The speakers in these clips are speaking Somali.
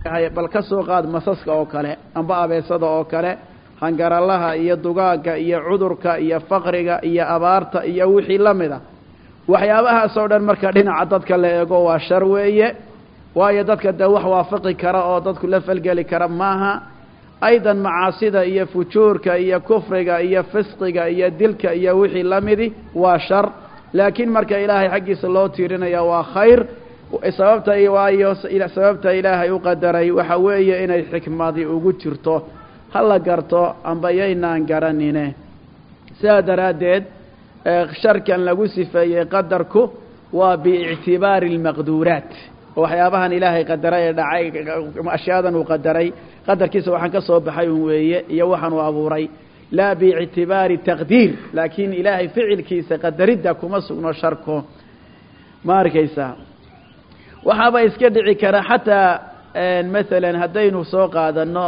yahay bal ka soo qaad masaska oo kale amba abeesada oo kale hangaralaha iyo dugaagga iyo cudurka iyo faqriga iyo abaarta iyo wixii la mid a waxyaabahaas oo dhan marka dhinaca dadka la eego waa shar weeye waayo dadka dee wax waafaqi kara oo dadku la falgeli kara maaha aydan macaasida iyo fujuurka iyo kufriga iyo fisqiga iyo dilka iyo wixii la midi waa shar laakiin marka ilaahay xaggiisa loo tiirinaya waa khayr sababta waayo sababta ilaahay u qadaray waxa weeye inay xikmadi ugu jirto ha la garto amba yaynaan garanine sidaa daraaddeed sharkan lagu sifeeyey qadarku waa biictibaari almaqduuraat waxyaabahan ilaahay qadaray ee dhacay ashyaadan uu qadaray qadarkiisa waxaan ka soo baxay un weeye iyo waxaan uu abuuray laa biictibaari taqdiir laakiin ilaahay ficilkiisa qadaridda kuma sugno sharku ma arkaysaa waxaaba iska dhici kara xataa masalan haddaynu soo qaadano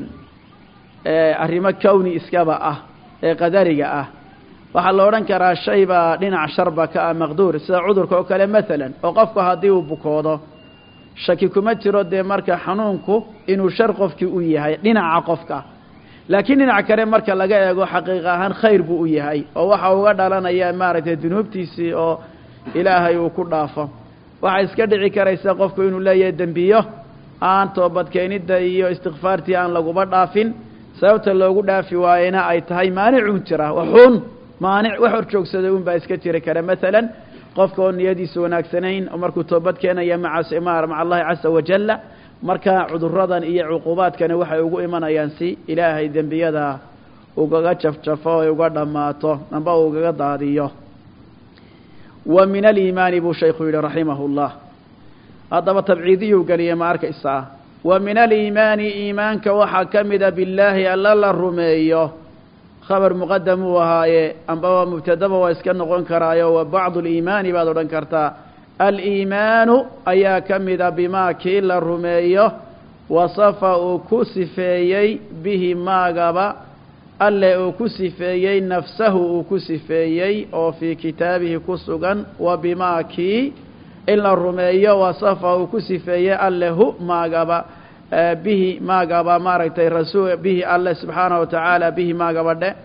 arrimo kowni iskaba ah ee qadariga ah waxaa la odhan karaa shay baa dhinac sharba ka ah maqduur sida cudurka oo kale masalan oo qofku haddii uu bukoodo shaki kuma jiro dee marka xanuunku inuu shar qofkii u yahay dhinaca qofka laakiin dhinac kale marka laga eego xaqiiq ahaan khayr buu u yahay oo waxa uga dhalanaya maaragtay dunuubtiisii oo ilaahay uu ku dhaafo waxaa iska dhici karaysa qofku inuu leeyahay dembiyo aan toobadkeenidda iyo istikfaartii aan laguba dhaafin sababta loogu dhaafi waayena ay tahay maanicun jira waxuun maanic wax hor joogsaday un baa iska jiri kara masalan qofka oo niyadiisa wanaagsanayn oo markuu toobad keenaya maca maca allahi casa wajalla marka cuduradan iyo cuqubaadkani waxay ugu imanayaan si ilaahay dembiyada ugaga jafjafo ay uga dhammaato amba ugaga daadiyo wa min aliimaani buu shaykhu yihi raximah llah haddaba tabciidiyuu geliyey ma arkaysaa wa min aliimaani iimaanka waxaa ka mida billaahi alla la rumeeyo khabar muqadam uu ahaaye ambaba mubtadaba waa iska noqon karaayo wa bacdu liimaani baad odhan kartaa aliimaanu ayaa ka mida bimaa kii la rumeeyo wasafa uu ku sifeeyey bihi maagaba alle uu ku sifeeyey nafsahu uu ku sifeeyey oo fii kitaabihi ku sugan wa bimaa kii in la rumeeyo wasafa uu ku sifeeyey alle hu maagaba bihi maagaba maaragtay rasul bihi alle subxaanaه wa tacaala bihi maagaba dhe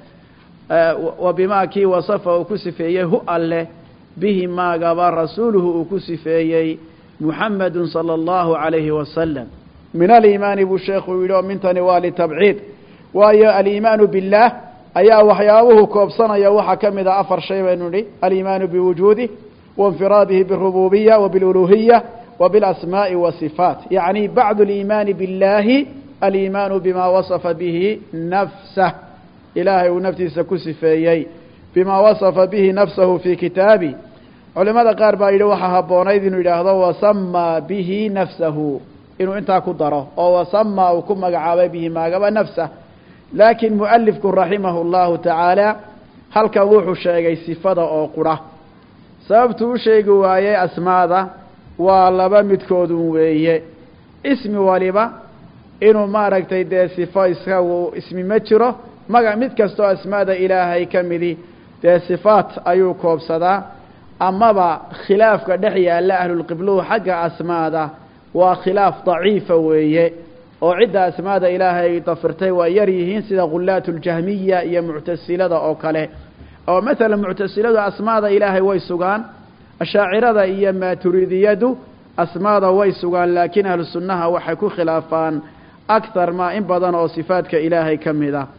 wa bimaa kii wasafa uu ku sifeeyey hu alle bihi maagaba rasuuluhu uu ku sifeeyey muxamadu salى اllahu عalayhi wasalam min aliimaani buu sheekhu yidhi oo mintani waa litabciid waayo aliimaanu biاllaah ayaa waxyaabuhu koobsanaya waxaa ka mid a afar shay baynu nihi aliimaanu biwujuudih wainfiraadihi biاrububiya wa biاluluhiya wa biاlasmaaءi wasifaat yacni bacdu اliimaani biاllaahi aliimaanu bima wasafa bihi nafsah ilaahay uu naftiisa ku sifeeyey bima wasafa bihi nafsahu fii kitaabi culimada qaar baa yidhi waxaa habboonayd inuu yidhaahdo wasamaa bihi nafsahu inuu intaa ku daro oo wasamaa uu ku magacaabay bihi maagaba nafsah laakiin mualifku raximahu اllahu tacaala halkan wuxuu sheegay sifada oo qura sababtuu u sheegi waayey asmaada waa laba midkoodun weeye ismi waliba inuu maaragtay dee sifo isagu ismi ma jiro maga mid kastoo asmaada ilaahay ka midi dee sifaat ayuu koobsadaa amaba khilaafka dhex yaalla ahlulqibluhu xagga asmaada waa khilaaf daciifa weeye oo cidda asmaada ilaahay dafirtay waa yar yihiin sida khulaat اljahmiya iyo muctasilada oo kale oo maala muctasiladu asmaada ilaahay way sugaan ashaacirada iyo maaturidiyadu asmaada way sugaan laakiin ahlu sunnaha waxay ku khilaafaan akthar maa in badan oo sifaadka ilaahay ka mid a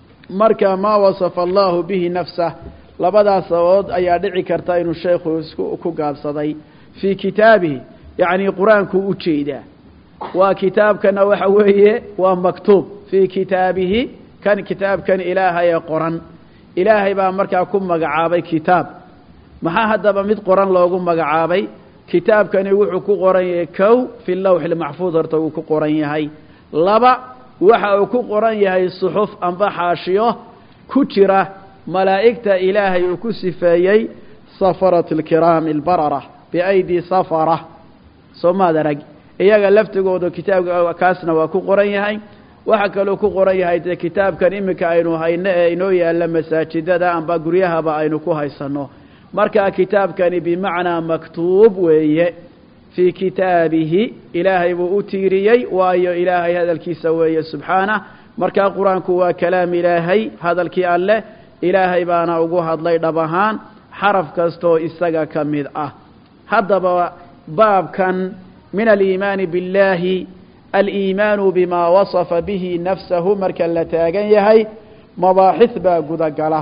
marka maa wasafa allahu bihi nafsah labadaas sababood ayaa dhici karta inuu sheekhu isku ku gaabsaday fii kitaabihi yacni qur-aankuu u jeedaa waa kitaabkana waxa weeye waa maktuub fii kitaabihi kan kitaabkan ilaahaye qoran ilaahay baa markaa ku magacaabay kitaab maxaa haddaba mid qoran loogu magacaabay kitaabkani wuxuu ku qoran yahay kow fi lawxi lmaxfuud horta wuu ku qoran yahay laba waxa uu ku qoran yahay suxuf amba xaashiyo ku jira malaa'igta ilaahay uu ku sifeeyey safarat alkiraami albarara biaydi safara soo maad arag iyaga laftigooda kitaabka kaasna waa ku qoran yahay waxaa kaloo ku qoran yahay dee kitaabkan iminka aynu hayno ee inoo yaalla masaajidada amba guryahaba aynu ku haysanno markaa kitaabkani bimacnaa maktuub weeye fii kitaabihi ilaahay buu u tiiriyey waayo ilaahay hadalkiisa weeye subxaanah markaa qur-aanku waa kalaam ilaahay hadalkii alleh ilaahay baana ugu hadlay dhab ahaan xaraf kastoo isaga ka mid ah haddaba baabkan min aliimaani biاllaahi aliimaanu bimaa wasafa bihi nafsahu marka la taagan yahay mabaaxis baa gudagala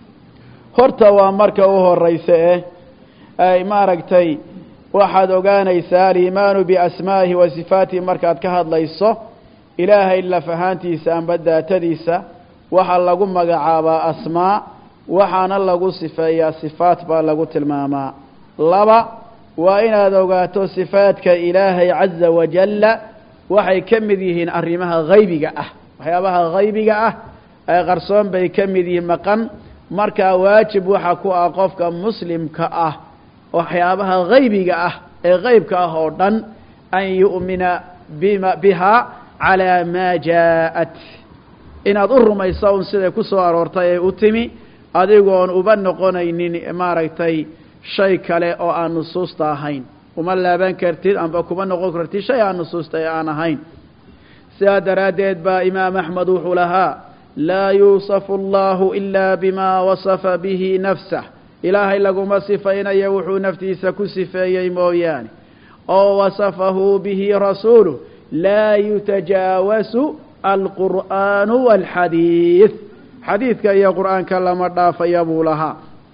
horta waa marka u horaysa eh ay maaragtay waxaad ogaanaysaa aliimaanu biasmaa'ihi wa sifaatihi markaad ka hadlayso ilaahay laf ahaantiisa amba daatadiisa waxaa lagu magacaabaa asmaa waxaana lagu sifeeyaa sifaat baa lagu tilmaamaa laba waa inaad ogaato sifaadka ilaahay caza wajalla waxay ka mid yihiin arrimaha haybiga ah waxyaabaha haybiga ah ee qarsoon bay ka mid yihiin maqan markaa waajib waxa ku ah qofka muslimka ah waxyaabaha haybiga ah ee haybka ah oo dhan an yu'mina bima bihaa calaa maa jaa'at inaad u rumayso un siday ku soo aroortay ee u timi adigoon uba noqonaynin maaragtay shay kale oo aan nusuusta ahayn uma laaban kartid amba kuma noqon kartid shay aan nusuusta ee aan ahayn sidaa daraaddeed baa imaam axmed wuxuu lahaa laa yuusafu allahu ilaa bimaa wasafa bihi nafsah ilaahay laguma sifaynayo wuxuu naftiisa ku sifeeyey mooyaane oo wasafahu bihi rasuuluh laa yutajaawasu alqur'aanu waalxadiid xadiidka iyo qur'aanka lama dhaafaya buu lahaa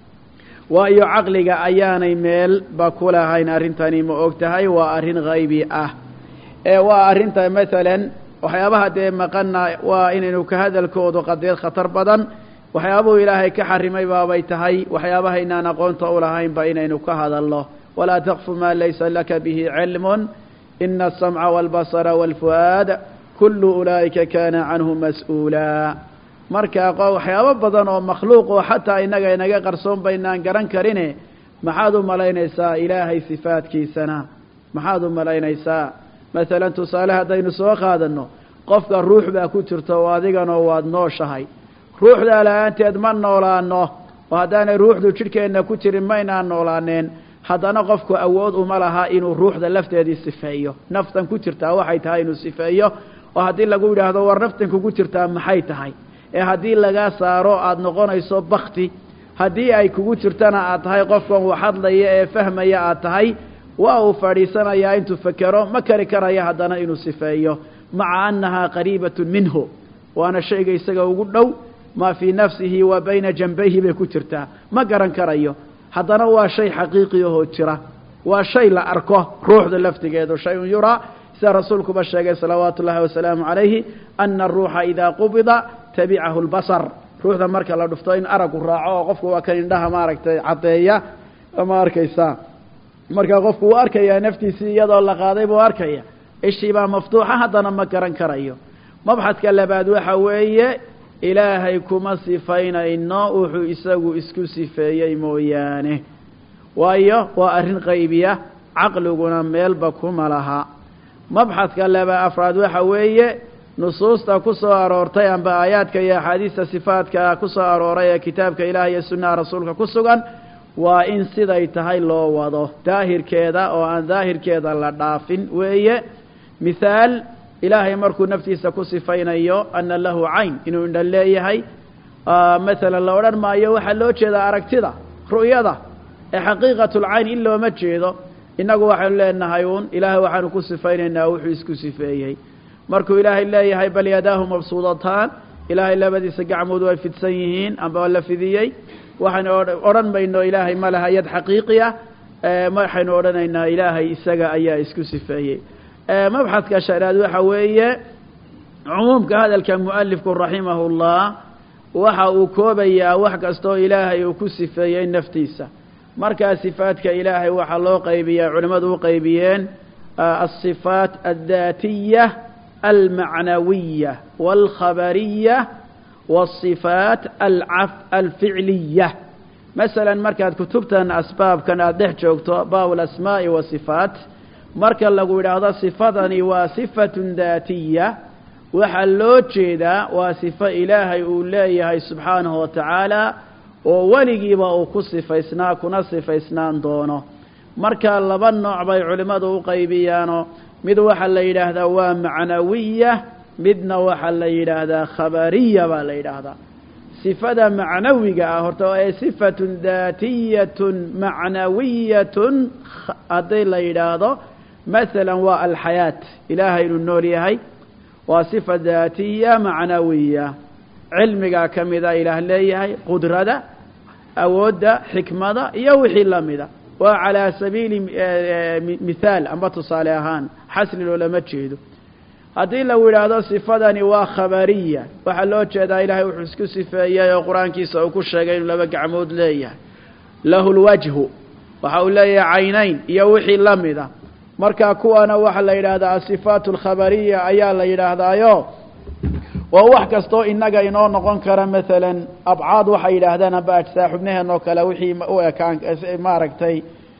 waayo caqliga ayaanay meelba ku lahayn arrintani ma og tahay waa arrin haybi ah ee waa arrinta maalan waxyaabaha dee maqana waa inaynu ka hadalkoodu qadeed khatar badan waxyaabuhu ilaahay ka xarimay baabay tahay waxyaabaha inaan aqoonta u lahaynba inaynu ka hadalno walaa taqfu maa laysa laka bihi cilmun ina asamca wاlbasra wاlfu'aad kulu ulaa'ika kana canhu mas-uulaa marka waxyaabo badan oo makhluuq oo xataa innaga inaga qarsoon baynaan garan karine maxaad u malaynaysaa ilaahay sifaadkiisana maxaad u malaynaysaa masalan tusaale haddaynu soo qaadano qofka ruux baa ku jirta oo adiganoo waad nooshahay ruuxdaa la-aanteed ma noolaano oo haddaanay ruuxdu jidhkeenna ku jirin maynaan noolaaneen haddana qofku awood uma laha inuu ruuxda lafteedii sifeeyo naftan ku jirtaa waxay tahay inuu sifeeyo oo haddii lagu yidhaahdo war naftan kugu jirtaa maxay tahay ee haddii lagaa saaro aada noqonayso bakti haddii ay kugu jirtana aad tahay qofkan uu hadlaya ee fahmaya aad tahay waa uu fadhiisanayaa intuu fekero ma kari karaya haddana inuu sifeeyo maca annahaa qariibatun minhu waana shayga isaga ugu dhow maa fii nafsihi wa bayna janbayhi bay ku jirtaa ma garan karayo haddana waa shay xaqiiqi ahoo jira waa shay la arko ruuxda laftigeedu shay-un yuraa sida rasuulkuba sheegay salawaatu ullaahi wasalaamu calayhi ana aruuxa idaa qubida tabicahu lbasar ruuxda marka la dhufto in aragu raaco oo qofku waa kan indhaha maaragtay caddeeya ma arkaysaa marka qofku wuu arkayaa naftiisii iyadoo la qaaday buu arkaya ishii baa maftuuxa haddana ma garan karayo mabxadka labaad waxa weeye ilaahay kuma sifaynayno wuxuu isagu isku sifeeyey mooyaane waayo waa arrin qaybiya caqliguna meelba kuma laha mabxadka laba afraad waxa weeye nusuusta ku soo aroortay amba aayaadka iyo axaadiista sifaadka ku soo arooray ee kitaabka ilaah iyo sunnaha rasuulka ku sugan waa in siday tahay loo wado daahirkeeda oo aan daahirkeeda la dhaafin weeye mithaal ilaahay markuu naftiisa ku sifaynayo ana lahu cayn inuu indha leeyahay masalan la odhan maayo waxaa loo jeedaa aragtida ru'yada ee xaqiiqatulcayn in looma jeedo innagu waxaynu leenahay uun ilaahay waxaanu ku sifaynaynaa wuxuu isku sifeeyey markuu ilaahay leeyahay bal yadaahu mabsuudataan ilaahay labadiisa gacmood way fidsan yihiin amba la fidiyey waxaynu odhan mayno ilaahay ma laha yad xaqiiqi ah waxaynu odhanaynaa ilaahay isaga ayaa isku sifeeyey mabxadka shanaad waxa weeye cumuumka hadalka mualifku raximahullah waxa uu koobayaa wax kastoo ilaahay uu ku sifeeyey naftiisa markaa sifaadka ilaahay waxaa loo qaybiyaa culimmadu u qaybiyeen alصifaat addaatiya almacnawiya wاlkhabariya wالصifaat alficliya masalan markaad kutubtan asbaabkan aada dhex joogto baab alasmaa'i wasifaat marka lagu yidhaahdo sifadani waa sifatun daatiya waxaa loo jeedaa waa sifo ilaahay uu leeyahay subxaanahu wa tacaala oo weligiiba uu ku sifaysnaa kuna sifaysnaan doono marka laba nooc bay culimmadu u qaybiyaanoo mid waxaa la yidhaahdaa waa macnawiya midna waxaa la yidhaahdaa khabariya baa la yidhaahdaa sifada macnawiga ah horta ee sifatun daatiyatun macnawiyatun haddii la yidhaahdo masalan waa alxayaat ilaahay inuu nool yahay waa sifa daatiya macnawiya cilmigaa ka mida ilaah leeyahay qudrada awoodda xikmada iyo wixii la mida waa calaa sabiili mithaal amba tusaale ahaan xasli loolama jeedo haddii lagu yidhaahdo sifadani waa khabariya waxaa loo jeedaa ilaahay wuxuu isku sifeeyey oo qur-aankiisa uu ku sheegay inuu laba gacmood leeyahay lahu lwajhu waxa uu leeyahay caynayn iyo wixii la mida marka kuwana waxaa la yidhaahdaa asifaat alkhabariya ayaa la yidhaahdaayo waa wax kastoo inaga inoo noqon kara maalan abcaad waxay yidhaahdaan amba ajsaa xubnaheen oo kale wixii u ekaan maaragtay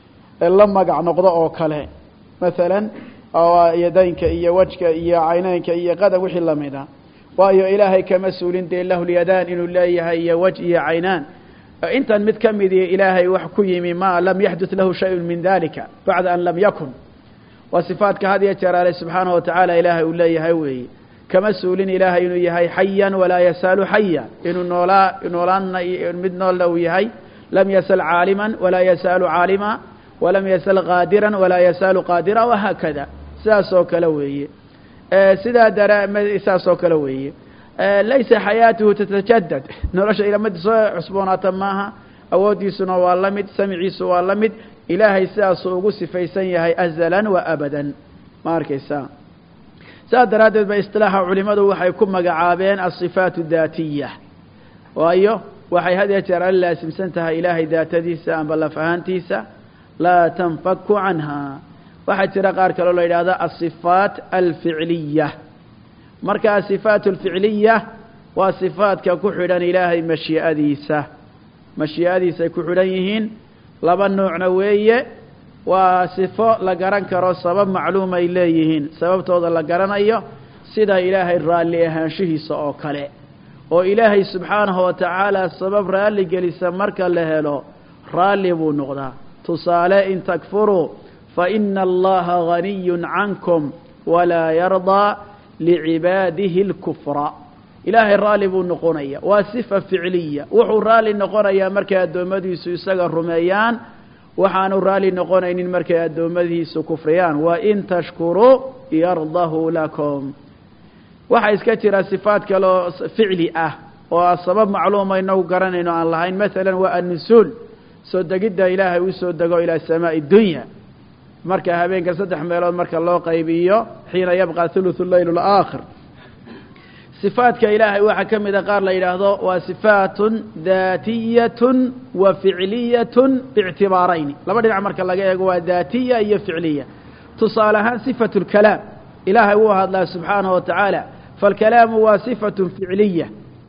la magac noqdo oo kale maalan yadaynka iyo wejka iyo cayneynka iyo qadan wixii lamida waayo ilaahay kama suulin dee lahu lyadaan inuu leeyahay iyo wej iyo caynaan intan mid ka midii ilaahay wax ku yimi ma lam yaxdut lahu shayun min dalika bacda an lam yakun waa sifaadka had iyo jeer ale subxaanahu watacaala ilaahay uu leeyahay weeye kama suulin ilaahay inuu yahay xayan walaa yasaalu xaya inuu noolaa noolaana mid noolna uu yahay lam yasal caaliman walaa yasaalu caalima walam yasal qaadiran walaa yasaalu qaadira wahaakada sidaas oo kale weeye sidaa dara saas oo kale weeye laysa xayaatuhu tatajadad nolosha ilamadi soo cusboonaata maaha awooddiisuna waa la mid samiciisu waa la mid ilaahay sidaasuu ugu sifaysan yahay azalan wa abadan ma arkaysaa saas daraaddeed ba isilaaxa culimadu waxay ku magacaabeen asifaat daatiya waayo waxay had iyo jeer ala laasimsan tahay ilaahay daatadiisa amba laf ahaantiisa laa tanfaku canha waxaa jira qaar kaloo la yidhahda asifaat alficliya marka asifaat alficliya waa sifaadka ku xidhan ilaahay mashii'adiisa mashii'adiisay ku xidhan yihiin laba nuucna weeye waa sifo la garan karo sabab macluum ay leeyihiin sababtooda la garanayo sida ilaahay raalli ahaanshihiisa oo kale oo ilaahay subxaanahu wa tacaala sabab raalli gelisa marka la helo raalli buu noqdaa tusaale in takfuruu fa ina allaha ganiyun cankum walaa yardaa licibaadihi اlkufra ilaahay raalli buu noqonaya waa sifa ficliya wuxuu raalli noqonayaa markay addoommadiisu isaga rumeeyaan waxaanu raalli noqonaynin markay addoommadiisu kufriyaan wain tashkuruu yardahu lakum waxaa iska jira sifaat kaloo ficli ah oo sabab macluuma inagu garanayno aan lahayn masalan waa annusuul soo degidda ilaahay uu soo dego ilaa samaa'i dunya marka habeenka saddex meelood marka loo qaybiyo xiina yabqa thuluthu leyl alaakhir sifaadka ilaahay waxaa ka mida qaar la yidhaahdo waa sifaatun daatiyatun wa ficliyatun biictibaarayni laba dhinac marka laga eego waa daatiya iyo ficliya tusaale ahaan sifatu lkalaam ilaahay wuu hadlaa subxaanahu wa tacaala falkalaamu waa sifatun ficliya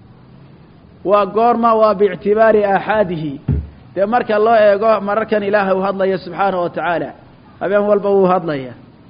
waa goorma waa biictibaari aaxaadihi dee marka loo eego mararkan ilaahay uu hadlaya subxaanahu wa tacaala habeen walba wuu hadlaya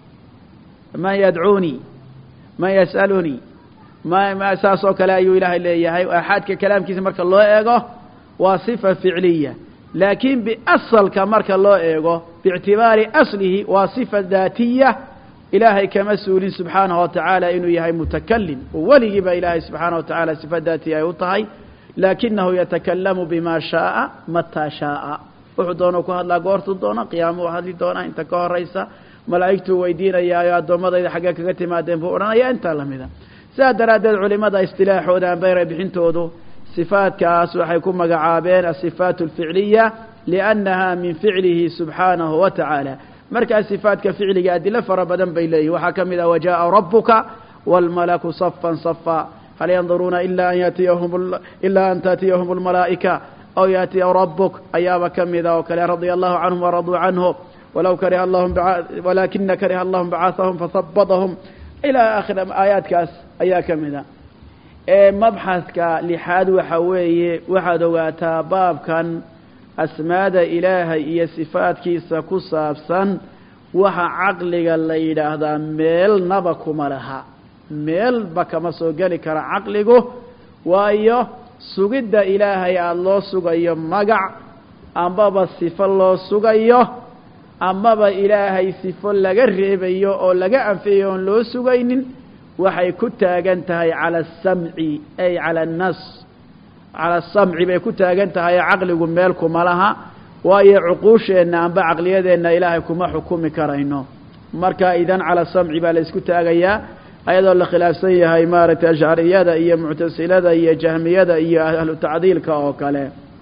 man yadcuunii man yas'alunii ma saas oo kale ayuu ilaahay leeyahay aaxaadka kalaamkiisa marka loo eego waa sifa ficliya laakiin biasalka marka loo eego biictibaari aslihi waa sifa daatiya ilaahay kama suulin subxaanahu wa tacaala inuu yahay mutakalim oo weligii ba ilaahay subxaanahu wa tacaala sifa daatiya ay u tahay laakinahu yatakalamu bima shaaa mataa shaaa wuxuu doona ku hadlaa goortuu doono qiyaamuu hadli doonaa inta ka horaysa malaa'igtuu weydiinayaayo addoommadayda xaggee kaga timaadeen buu odhanaya intaa lamida sidaa daraaddeed culimada istilaaxooda ambeyra bixintoodu sifaadkaas waxay ku magacaabeen asifaat alficliya liannaha min ficlihi subxaanahu wa tacaala markaa sifaadka ficliga adilo fara badan bay leeyihin waxaa ka mid ah wajaءa rabuka wاlmalaku safan safa hal yanduruuna ila an yatiyahum ila an taatiyahum اlmalaa'ika aw yaatiya rabuk ayaaba ka mida oo kale radia allahu canhum waraduu canhu walaw kariha allahum walakina kariha allahum bacaahahum fahabadahum ilaa akhir aayaadkaas ayaa ka mida mabxadka lixaad waxa weeye waxaad ogaataa baabkan asmaada ilaahay iyo sifaadkiisa ku saabsan waxa caqliga la yidhaahdaa meelnaba kuma laha meelba kama soo geli kara caqligu waayo sugidda ilaahay aada loo sugayo magac ambaba sifo loo sugayo amaba ilaahay sifo laga reebayo oo laga anfiyayo oon loo sugaynin waxay ku taagan tahay cala asamci ay cala annas cala asamci bay ku taagan tahay caqligu meel kuma laha waayo cuquusheenna amba caqliyadeenna ilaahay kuma xukumi karayno marka idan cala samci baa la isku taagayaa ayadoo la khilaafsan yahay maaragtay ashcariyada iyo muctasilada iyo jahmiyada iyo ahlu tacdiilka oo kale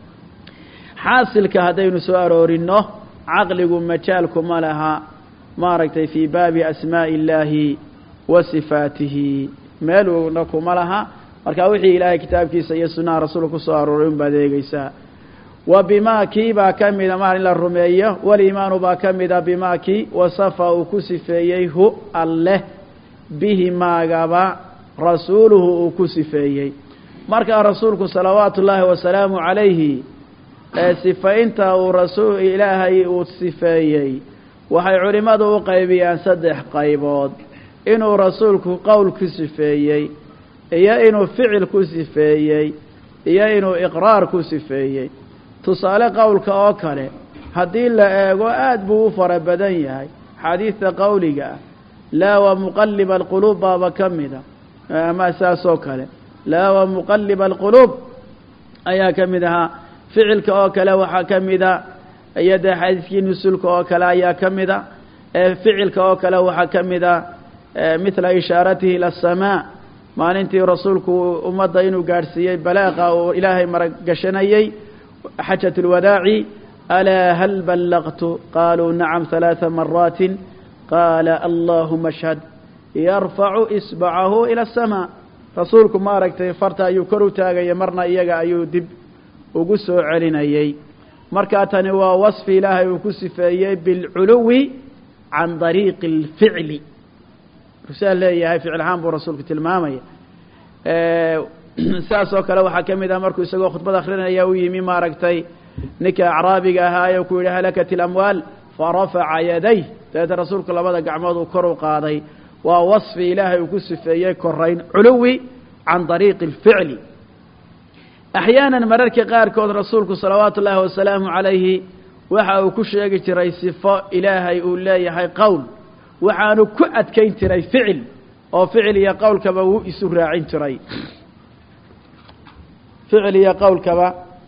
xaasilka haddaynu soo aroorinno caqligu majaalkuma laha maaragtay fii baabi asmaa'i illaahi wa sifaatihi meeluna kuma laha marka wixii ilaahay kitaabkiisa iyo sunnaha rasuulka ku soo arooray un baad eegeysaa wa bimaa kii baa ka mida maar in la rumeeyo waliimaanu baa ka mida bimaa kii wasafa uu ku sifeeyey hu alleh bihi maagaba rasuuluhu uu ku sifeeyey markaa rasuulku salawaatu ullaahi wasalaamu calayhi ee sifaynta uu rasuul ilaahay uu sifeeyey waxay culimmadu u qaybiyaan saddex qaybood inuu rasuulku qowl ku sifeeyey iyo inuu ficil ku sifeeyey iyo inuu iqraar ku sifeeyey tusaale qowlka oo kale haddii la eego aad buu u fara badan yahay xadiidta qowliga ah laa wa muqaliba alquluub baaba ka mida ama saasoo kale laa wa muqaliba alquluub ayaa ka mid ahaa ficilka oo kale waxaa ka mida iyo dee xadiidkii nusulka oo kale ayaa ka mida ficilka oo kale waxaa ka mida mithla ishaaratihi ila asamaa maalintii rasuulku ummadda inuu gaadhsiiyey balaaqa uu ilaahay maragashanayey xajat اlwadaaci alaa hal ballaqtu qaluu nacam ثalaaثa maraatin qaala allahuma ashhad yarfacu isbacahu ila aلsamaa rasuulku maaragtay farta ayuu kor u taagaya marna iyaga ayuu dib ugu soo celinayey markaa tani waa wasfi ilaahay uu ku sifeeyey bilculuwi can dariiqi اlficli rusaa leeyahay ficil ahaan buu rasuulku tilmaamaya saas oo kale waxaa ka mid ah markuu isagoo khudbad akrinaya u yimi maaragtay ninka acraabiga ahaa ee ku yidhi halakat ilamwaal farafaca yaday dabeeta rasuulku labada gacmood uu kor u qaaday waa wasfi ilaahay uu ku sifeeyey korayn culuwi can dariiqi اlficli axyaanan mararka qaarkood rasuulku salawaatu ullaahi wasalaamu calayhi waxa uu ku sheegi jiray sifo ilaahay uu leeyahay qowl waxaanu ku adkayn jiray ficil oo ficil iyo qowlkaba wuu isu raacin jiray ficil iyo qowlkaba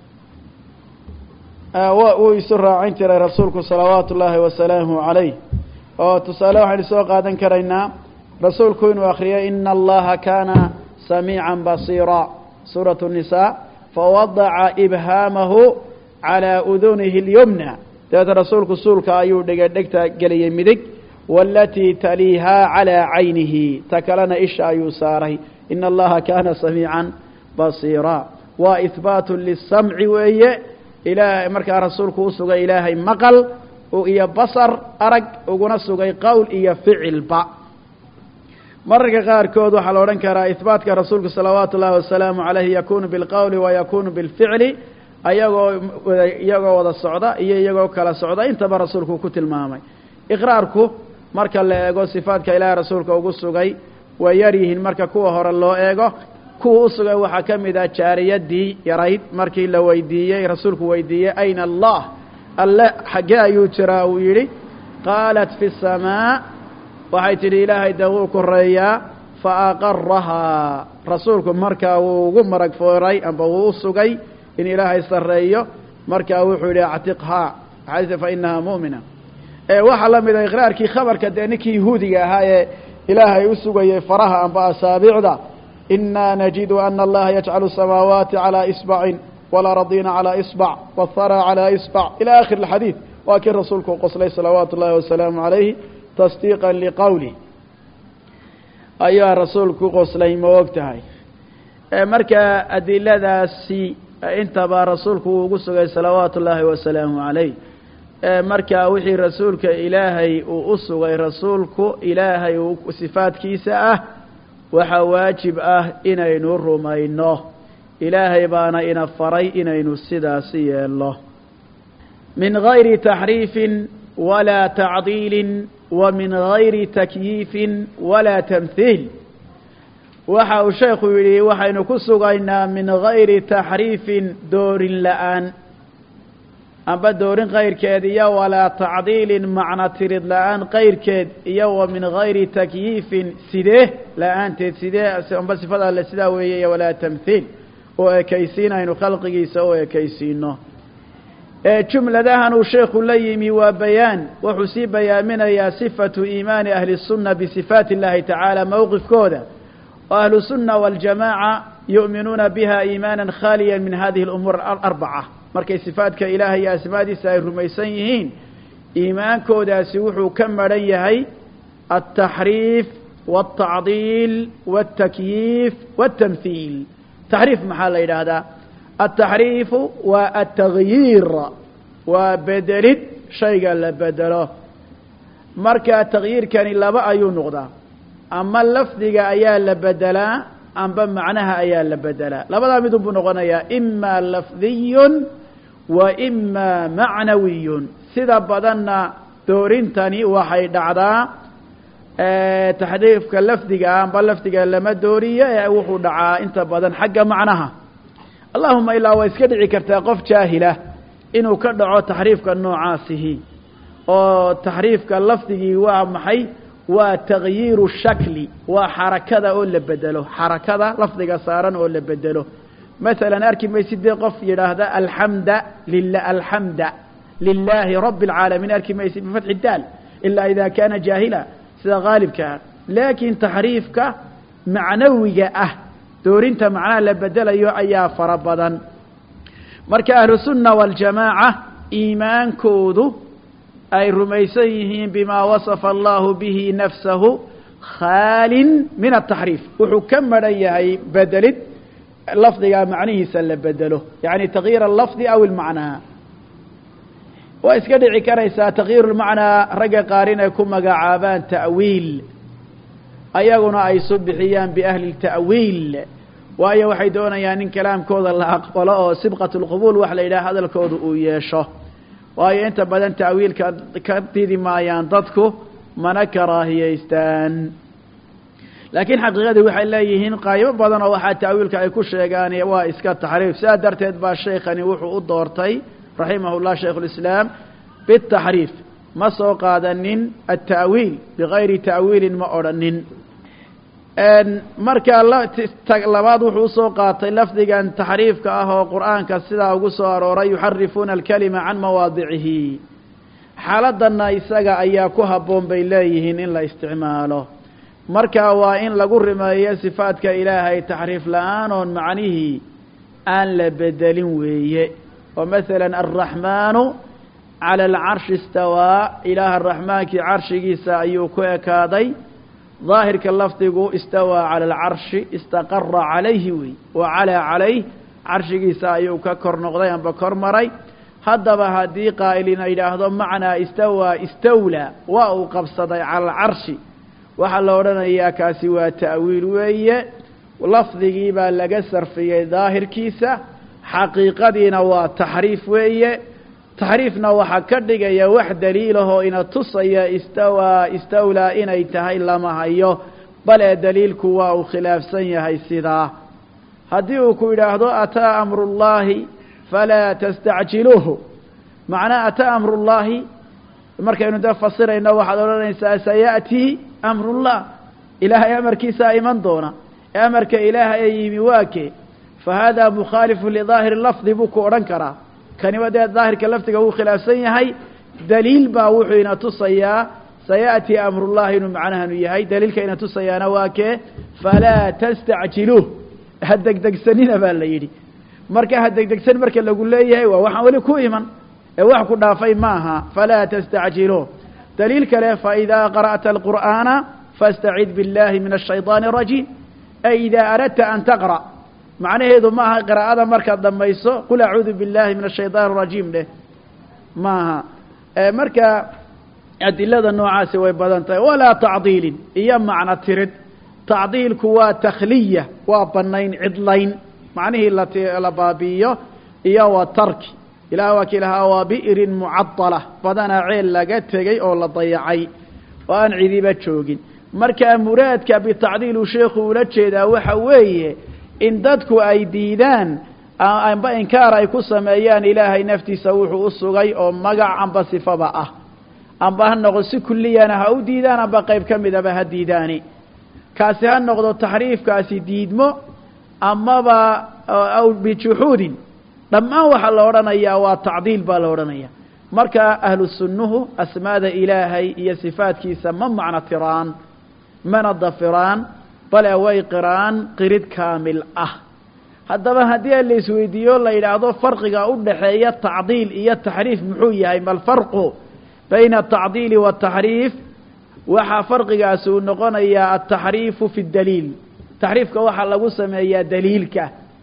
wuu isu raacin jiray rasuulku salawaatu ullaahi wasalaamu calayh oo tusaale waxaynu soo qaadan karaynaa rasuulku inuu akriyay ina allaha kaana samiica basiira suurat الnisaa fawadaca ibhaamahu calىa udunihi اlyumna dabeeta rasuulku suulka ayuu dhigay dhegta geliyey midig walatii taliihaa calىa caynihi ta kalena isha ayuu saaray ina allaha kaana samiica basiira waa ihbaatu lisamci weeye ilaa markaa rasuulku u sugay ilaahay maqal iyo basar arag uguna sugay qowl iyo ficilba mararka qaarkood waxaa la odhan karaa ihbaatka rasuulku salawaatu ullahi wasalaamu calayhi yakunu bilqowli wa yakunu bilficli ayagoo iyagoo wada socda iyo iyagoo kala socda intaba rasuulku ku tilmaamay iqraarku marka la eego sifaadka ilaahay rasuulka ugu sugay way yar yihiin marka kuwa hore loo eego kuwa u sugay waxaa ka mid ah jaariyadii yarayd markii la weydiiyey rasuulku weydiiyey ayna allah alle xaggee ayuu jiraa uu yidhi qaalat fi الsamaa waxay tidhi ilaahay de wuu koreeyaa faaqarahaa rasuulku markaa wuu ugu marag fooray amba wuu u sugay in ilaahay sarreeyo markaa wuxuu yidhi actiqhaa xadiisa fa inahaa mu'mina waxaa la mida iqraarkii khabarka dee ninkii yahuudiga ahaa ee ilaahay u sugayay faraha amba asaabicda inaa najidu ana allaha yajcalu الsamaawaati calىa isbacin walaradiina calىa isbac wاthara calىa isbac ilى akhir اxadiid waa kii rasuulku qoslay salawaatu ullahi wasalaamu calayhi tasdiiqa liqowlih ayaa rasuulku qoslay ma og tahay marka adiladaasi intaba rasuulku wuu ugu sugay salawaatu ullaahi wasalaamu calayh marka wixii rasuulka ilaahay uu u sugay rasuulku ilaahay sifaadkiisa ah waxaa waajib ah inaynu rumayno ilaahay baana ina faray inaynu sidaasi yeelno min gayri taxriifin walaa tacdiilin wa min gayri takyiifin walaa tamhiil waxa uu sheekhu yidhi waxaynu ku sugaynaa min gayri taxriifin doorin la-aan amba doorin kayrkeed iyo walaa tacdiilin macno tirid la-aan kayrkeed iyo wa min gayri takyiifin sidee la-aanteed sidee amba sifada alle sidaa weeye iyo walaa tamhiil oo ekaysiin aynu khalqigiisa u ekaysiino jumladahan uu sheekhu la yimi waa bayaan wuxuu sii bayaaminayaa sifatu iimaani ahli sunna bisifaati اllahi tacaala mowqifkooda oo ahlu sunna waljamaaca yu'minuuna biha iimaana khaaliya min hadihi اlumuur alarbaca markay sifaadka ilaahay iyo asmaadiisa ay rumaysan yihiin iimaankoodaasi wuxuu ka maran yahay altaxriif wاltacdiil wاltakyiif wاltamhiil taxriif maxaa la yidhaahdaa altaxriifu waa altagyiir waa bedelid shayga la bedelo marka takyiirkani laba ayuu noqdaa ama lafdiga ayaa la bedelaa amba macnaha ayaa la bedelaa labadaa midun buu noqonayaa ima lafdiyun wa ima macnawiyun sida badanna doorintani waxay dhacdaa taxriifka lafdiga amba lafdiga lama dooriyo ee wuxuu dhacaa inta badan xagga macnaha allahuma ilaa waa iska dhici kartaa qof jaahila inuu ka dhaco taxriifka noocaasihi oo taxriifka lafdigii waa maxay waa takyiiru shakli waa xarakada oo la bedelo xarakada lafdiga saaran oo la bedelo masalan arki maysid dee qof yidhaahda alxamda lila alxamda lilaahi rabi اlcaalamiin arki maysid bifatxi daal ilaa ida kaana jaahila sida haalibkaa laakiin taxriifka macnawiga ah doorinta macnaha la bedelayo ayaa fara badan marka ahlu sunna waljamaaca iimaankoodu ay rumaysan yihiin bima wasafa allahu bihi nafsahu khaalin min ataxriif wuxuu ka maran yahay bedelid lafdiga macnihiisa la bedelo yani takyiir alafdi aw ilmacnaa waa iska dhici karaysaa takyiir lmacnaa ragga qaar inay ku magacaabaan ta'wiil ayaguna ay su bixiyaan biahli ta'wiil waayo waxay doonayaan in kalaamkooda la aqbalo oo sibqat lqubuul wax la yidhaha hadalkooda uu yeesho waayo inta badan ta'wiilka ka didi maayaan dadku mana karaahiyaystaan laakiin xaqiiqadii waxay leeyihiin qaybo badan oo waxaa ta'wiilka ay ku sheegaan waa iska taxriif sidaa darteed baa sheekhani wuxuu u doortay raximah llah shaykh lislaam bitaxriif ma soo qaadanin alta'wiil bigayri ta'wiilin ma odhanin marka labaad wuxuu usoo qaatay lafdigan taxriifka ah oo qur'aanka sidaa ugu soo arooray yuxarifuuna alkalima can mawaadicihi xaaladana isaga ayaa ku habboon bay leeyihiin in la isticmaalo marka waa in lagu rimeeyo sifaadka ilaahay taxriif la-aan oon macnihii aan la bedelin weeye oo masalan alraxmaanu cala alcarshi istawaa ilaaha raxmaankii carshigiisa ayuu ku ekaaday daahirka lafdigu istawaa cala alcarshi istaqara calayhi wey wa calaa calayh carshigiisa ayuu ka kor noqday amba kor maray haddaba haddii qaa'ilina yidhaahdo macnaa istawaa istawlaa waa uu qabsaday cala alcarshi waxaa la odhanayaa kaasi waa ta'wiil weeye lafdigii baa laga sarfiyey daahirkiisa xaqiiqadiina waa taxriif weeye taxriifna waxaa ka dhigaya wax daliilahoo ina tusaya istawaa istawlaa inay tahay lama hayo bale daliilku waa uu khilaafsan yahay sidaa haddii uu ku yidhaahdo ataa amrullaahi falaa tastacjiluuhu macnaa ataa amrullaahi markaynu dee fasirayno waxaad odhanaysaa saya'tii amrullah ilaahay amarkiisaa iman doona ee amarka ilaahay ee yimi waa kee fa haadaa mukhaalifu lidaahiri lafdi buu ku odhan karaa kaniba dee daahirka lafdiga wuu khilaafsan yahay daliil baa wuxuu ina tusayaa saya'tii amrullahi inuu macnahanu yahay daliilka ina tusayaana waa kee falaa tastacjiluuh ha degdegsanina baa la yidhi marka ha degdegsan marka lagu leeyahay waa waxaan weli ku iman ee wax ku dhaafay maaha falaa tastacjiluuh daliil kale faidaa qara'ta alqur'aana faاstacid biاllahi min الshayطaani الrajiim ay idaa aradta an taqra' macnaheedu maaha qiraa'ada markaad dhamayso qul acuudu biاllahi min الshayطaan الrajiim dheh maaha marka adilada noocaasi way badan tahay walaa tacdiilin iyo macno tirid tacdiilku waa takhliya waa banayn cidlayn macnihii la baabi'iyo iyo wa tarki ilaah waa ki lahaa waa bi'rin mucadala badanaa ceel laga tegey oo la dayacay oo aan cidiba joogin marka muraadka bitacdiil uu sheekhu ula jeedaa waxa weeye in dadku ay diidaan amba inkaar ay ku sameeyaan ilaahay naftiisa wuxuu u sugay oo magac amba sifaba ah amba ha noqdo si kulliyana ha u diidaan amba qayb ka midaba ha diidaani kaasi ha noqdo taxriifkaasi diidmo amaba aw bijuxuudin dhammaan waxaa la odhanayaa waa tacdiil baa la odhanaya marka ahlu sunnuhu asmaada ilaahay iyo sifaadkiisa ma macno tiraan mana dafiraan bale way qiraan qirid kaamil ah haddaba haddii la isweydiiyo la yidhaahdo farqiga u dhaxeeya tacdiil iyo taxriif muxuu yahay ma alfarqu bayna atacdiili waataxriif waxaa farqigaasi uu noqonayaa altaxriifu fi daliil taxriifka waxaa lagu sameeyaa daliilka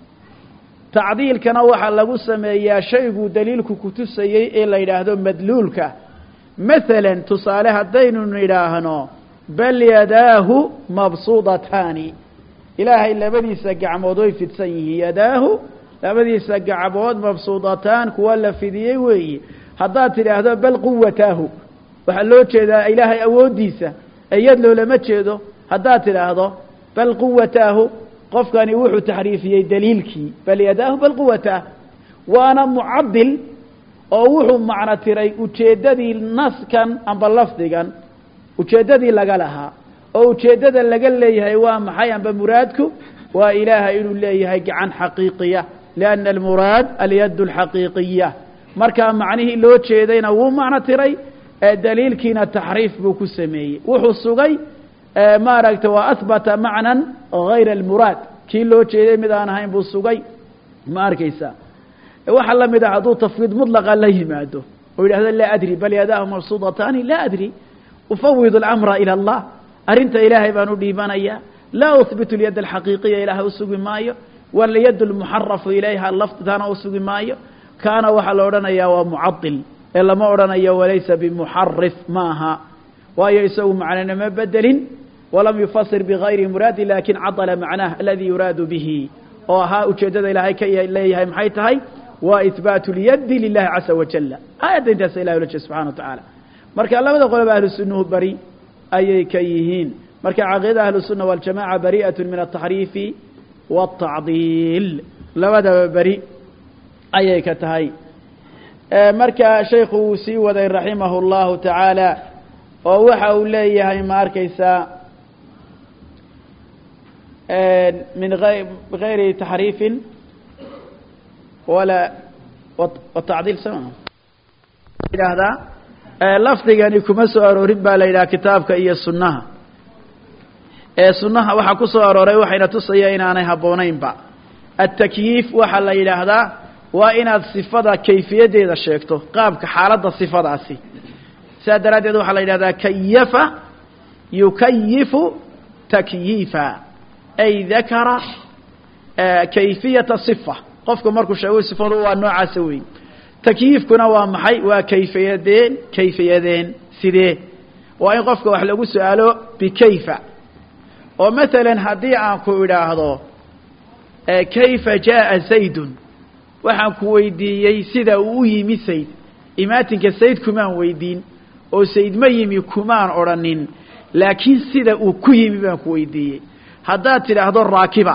tacdiilkana waxaa lagu sameeyaa shayguu daliilku kutusayey ee la yidhaahdo madluulka masalan tusaale haddaynu nidhaahno bal yadaahu mabsuudataani ilaahay labadiisa gacmood way fidsan yihiin yadaahu labadiisa gacmood mabsuudataan kuwa la fidiyey weeye haddaad tidhaahdo bal quwataahu waxaa loo jeedaa ilaahay awooddiisa eyad loolama jeedo haddaad tidhaahdo bal quwataahu qofkani wuxuu taxriifiyey daliilkii bal yadaahu bal quwataah waana mucadil oo wuxuu macno tiray ujeeddadii naskan amba lafdigan ujeeddadii laga lahaa oo ujeeddada laga leeyahay waa maxay amba muraadku waa ilaahay inuu leeyahay gacan xaqiiqiya lianna almuraad alyad alxaqiiqiya markaa macnihii loo jeedayna wuu macno tiray daliilkiina taxriif buu ku sameeyey wuxuu sugay maaragta waa ahbata macnan hayra almuraad kii loo jeeday mid aan ahayn buu sugay ma arkaysaa waxaa la mid ah hadduu tafwiid mudlaqa la yimaado oo yidhahdo laa adri bal yadaahu mabsuudataani laa adri ufawid اlamra ilى allah arrinta ilaahay baan u dhiibanaya laa uhbitu اlyad alxaqiiqiya ilaahay usugi maayo walyad اlmuxarafu ilayha laftitana usugi maayo kaana waxaa la odhanayaa waa mucadil ee lama odhanayo walaysa bimuxarif ma aha waayo isagu macnanama bedelin walam yufasir bigayri muraadi lakin cadala macnaah aladi yuraadu bihi oo ahaa ujeeddada ilaahay ka leeyahay maxay tahay waa ihbaatu اlyadi lilahi caza wajala aayadda intaasa ilahi ula jeed subxana wa tacaala marka labada qoloba ahlu sunnuhu beri ayay ka yihiin marka caqiidada ahlu sunna waljamaca bari'at min altaxriifi waatacdiil labadaba beri ayay ka tahay marka shaykhu wuu sii waday raximahu اllahu tacaala oo waxa uu leeyahay ma arkaysaa min gayri taxriifin wala watacdiil sama yidhaahdaa lafdigani kuma soo aroorin baa la yidhaha kitaabka iyo sunnaha ee sunnaha waxaa ku soo arooray waxayna tusaya inaanay habboonaynba atakyiif waxaa la yidhaahdaa waa inaad sifada kayfiyaddeeda sheegto qaabka xaaladda sifadaasi sidaa daraaddeed waxaa la yidhahdaa kayafa yukayifu takyiifa ay dakara kayfiyata sifa qofku markuu sheego sifadu waa noocaasa weyn takyiifkuna waa maxay waa kayfiyadeen kayfiyadeen sidee waa in qofka wax lagu su-aalo bikayfa oo masalan haddii aan ku idhaahdo kayfa jaءa zaydun waxaan ku weydiiyey sida uu u yimi sayd imaatinka sayd kumaan weydiin oo sayd ma yimi kumaan odhanin laakiin sida uu ku yimi baan ku weydiiyey haddaad tidhaahdo raakiba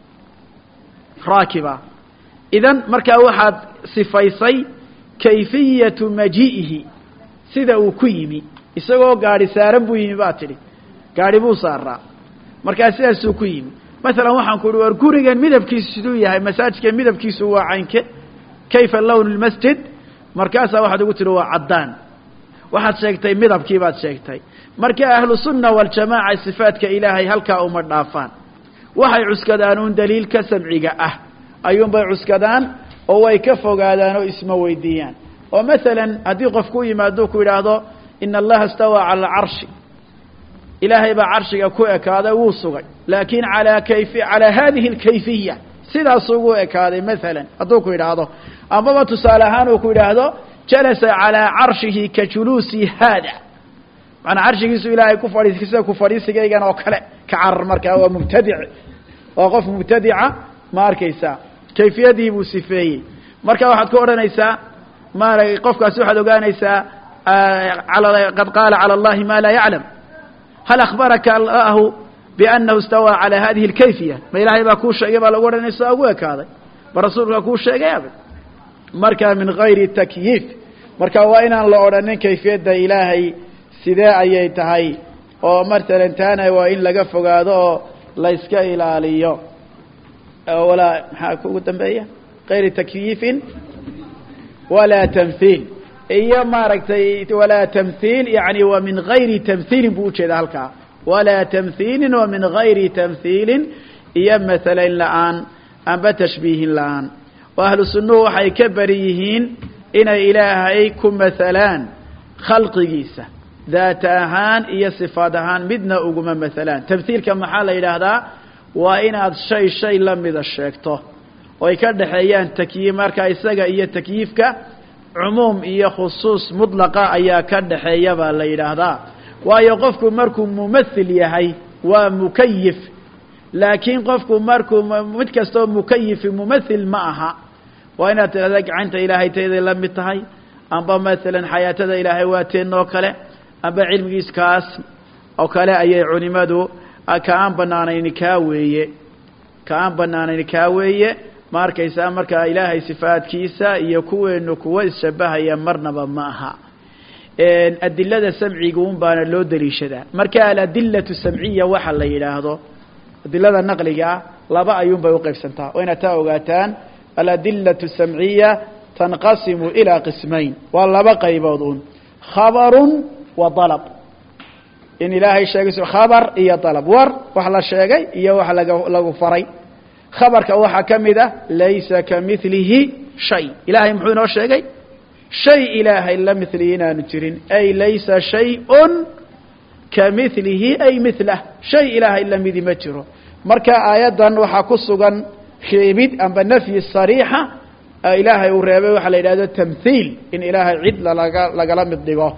raakiba idan markaa waxaad sifaysay kayfiyatu maji'ihi sida uu ku yimi isagoo gaadhi saaran buu yimi baa tidhi gaadhi buu saaraa markaa sidaasuu ku yimi masalan waxaan ku uhi war gurigan midabkiisu siduu yahay masaajidka midabkiisu waa caynke kayfa lown lmasjid markaasaa waxaad ugu tihi waa caddaan waxaad sheegtay midabkii baad sheegtay marka ahlu sunna waljamaaca sifaadka ilaahay halkaa uma dhaafaan waxay cuskadaan uun daliilka samciga ah ayuunbay cuskadaan oo way ka fogaadaan oo isma weydiiyaan oo masalan haddii qof ku yimaado ku yidhaahdo ina allaha istawaa cala alcarshi ilaahay baa carshiga ku ekaaday wuu sugay laakin alaa kayfi calaa hadihi alkayfiya sidaas ugu ekaaday masalan hadduu ku yidhaahdo amaba tusaale ahaan uu ku yidhaahdo jalasa calaa carshihi ka juluusi haada macanaa carshigiisu ilaahay ku fadhiis sida ku fadhiisigaygan oo kale ka carar markaa waa mubtadic waa qof mubtadica ma arkaysaa kayfiyadii buu sifeeyey marka waxaad ku odhanaysaa maara qofkaasi waxaad ogaanaysaa qad qaala calى اllahi ma laa yaclam hal akhbaraka allahu bianahu istawaa calى hadihi اlkayfiya ma ilaahay baa kuu sheegay baa lagu odhanaysa ugu ekaaday ba rasuulka kuu sheegay abad marka min gayri takyiif marka waa inaan la odhanin kayfiyadda ilaahay sidee ayay tahay oo masalan taana waa in laga fogaado oo la yska ilaaliyo walaa maxaa kugu dambeeya gayri takyiifin walaa tamhiil iyo maaragtay walaa tamhiil yani wa min gayri tamhiilin buu ujeeda halkaa walaa tamhiilin wa min gayri tamhiilin iyo masalan la-aan amba tashbiihin la-aan oo ahlu sunnuhu waxay ka beri yihiin inay ilaahay ku masalaan khalqigiisa daata ahaan iyo sifaad ahaan midna uguma masalaan tamhiilka maxaa la yidhaahdaa waa inaad shay shay la mida sheegto oo ay ka dhexeeyaan takyiif marka isaga iyo takyiifka cumuum iyo khusuus mudlaqa ayaa ka dhexeeya baa la yidhaahdaa waayo qofku markuu mumathil yahay waa mukayif laakiin qofku markuu mid kastoo mukayifi mumathil ma aha waa inaad tidhahda gacanta ilaahay tayday la mid tahay amba masalan xayaatada ilaahay waa teen oo kale amba cilmigiis kaas oo kale ayay culimadu ka aan banaanayn kaa weeye ka aan banaanayn kaa weeye ma arkaysaa markaa ilaahay sifaadkiisa iyo kuweenu kuwa isshabahaya marnaba ma aha adilada samciga un baana loo daliishadaa marka aladilatu samciya waxa la yidhaahdo adilada naqliga ah laba ayuun bay uqaybsantaa waa inaad taa ogaataan aladilatu samciya tanqasimu ilaa qismayn waa laba qaybood un khabarun wa dalab in ilaahay sheegay khabar iyo dalab war wax la sheegay iyo wax laga lagu faray khabarka waxaa ka mid ah laysa kamilihi shay ilahay muxuu inoo sheegay shay ilaahay la milihi inaanu jirin ay laysa shayun kamilihi ay milah shay ilaahay lamidi ma jiro marka aayaddan waxaa ku sugan reebid amba nafyi sariixa ilaahay uu reebay waxaa la yidhahdo tamhiil in ilaahay cid lalaga lagala mid dhigo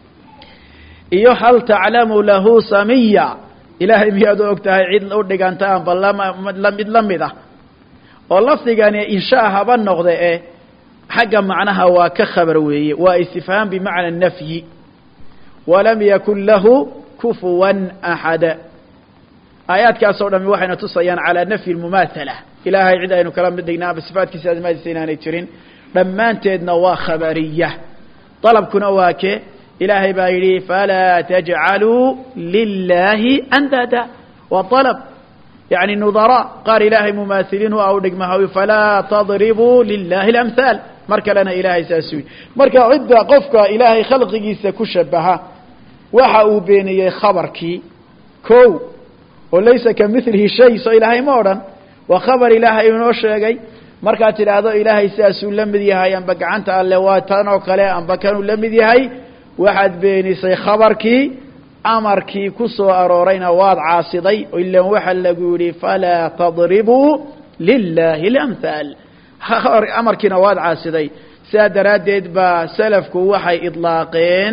iyo hal taclamu lahu samiya ilaahay miyaad u og tahay cid u dhiganta amba lama mid la mid ah oo lafdigani inshaa haba noqde e xagga macnaha waa ka khabar weeye waa istifhaam bimacna nafyi walam yakun lahu kufuwan axad aayaadkaas oo dhami waxayna tusayaan calaa nafyi lmumaathala ilaahay cid aynu kala mid dhignaa aba sifaatkiisa asmaadiisa inaanay jirin dhammaanteedna waa khabariya dalabkuna waa ke ilaahay baa yidhi falaa tajcaluu lilaahi andada waa dalab yani nudara qaar ilaahay mumaahiliin u ah u dhigmahaw falaa tadribuu lilahi اlamhaal mar kalena ilaahay saasuu yidhi marka cidda qofka ilaahay khalqigiisa ku shabaha waxa uu beeniyey khabarkii ko oo laysa kamilihi shay soo ilaahay ma odhan waa khabar ilaahay inoo sheegay markaad tidhaahdo ilaahay sidaasuu la mid yahay amba gacanta alle waa tan oo kale amba kanuu la mid yahay waxaad beenisay khabarkii amarkii ku soo aroorayna waad caasiday ilan waxa lagu yidhi falaa tadribuu lilahi اlamhaal amarkiina waad caasiday sidaa daraaddeed baa salafku waxay idlaaqeen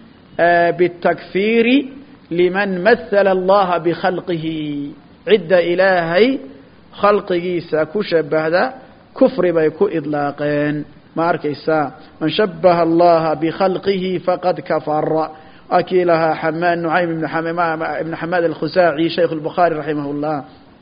bitakfiiri liman mahala allaha bikhalqihi cidda ilaahay khalqigiisa ku shabahda kufri bay ku idlaaqeen ma arkaysaa man shabaha allaha bikhalqihi faqad kafara akii lahaa xamaan nucaym ibn ibn xamaad alkhusaaci shaykh اlbukhaari raximah اllah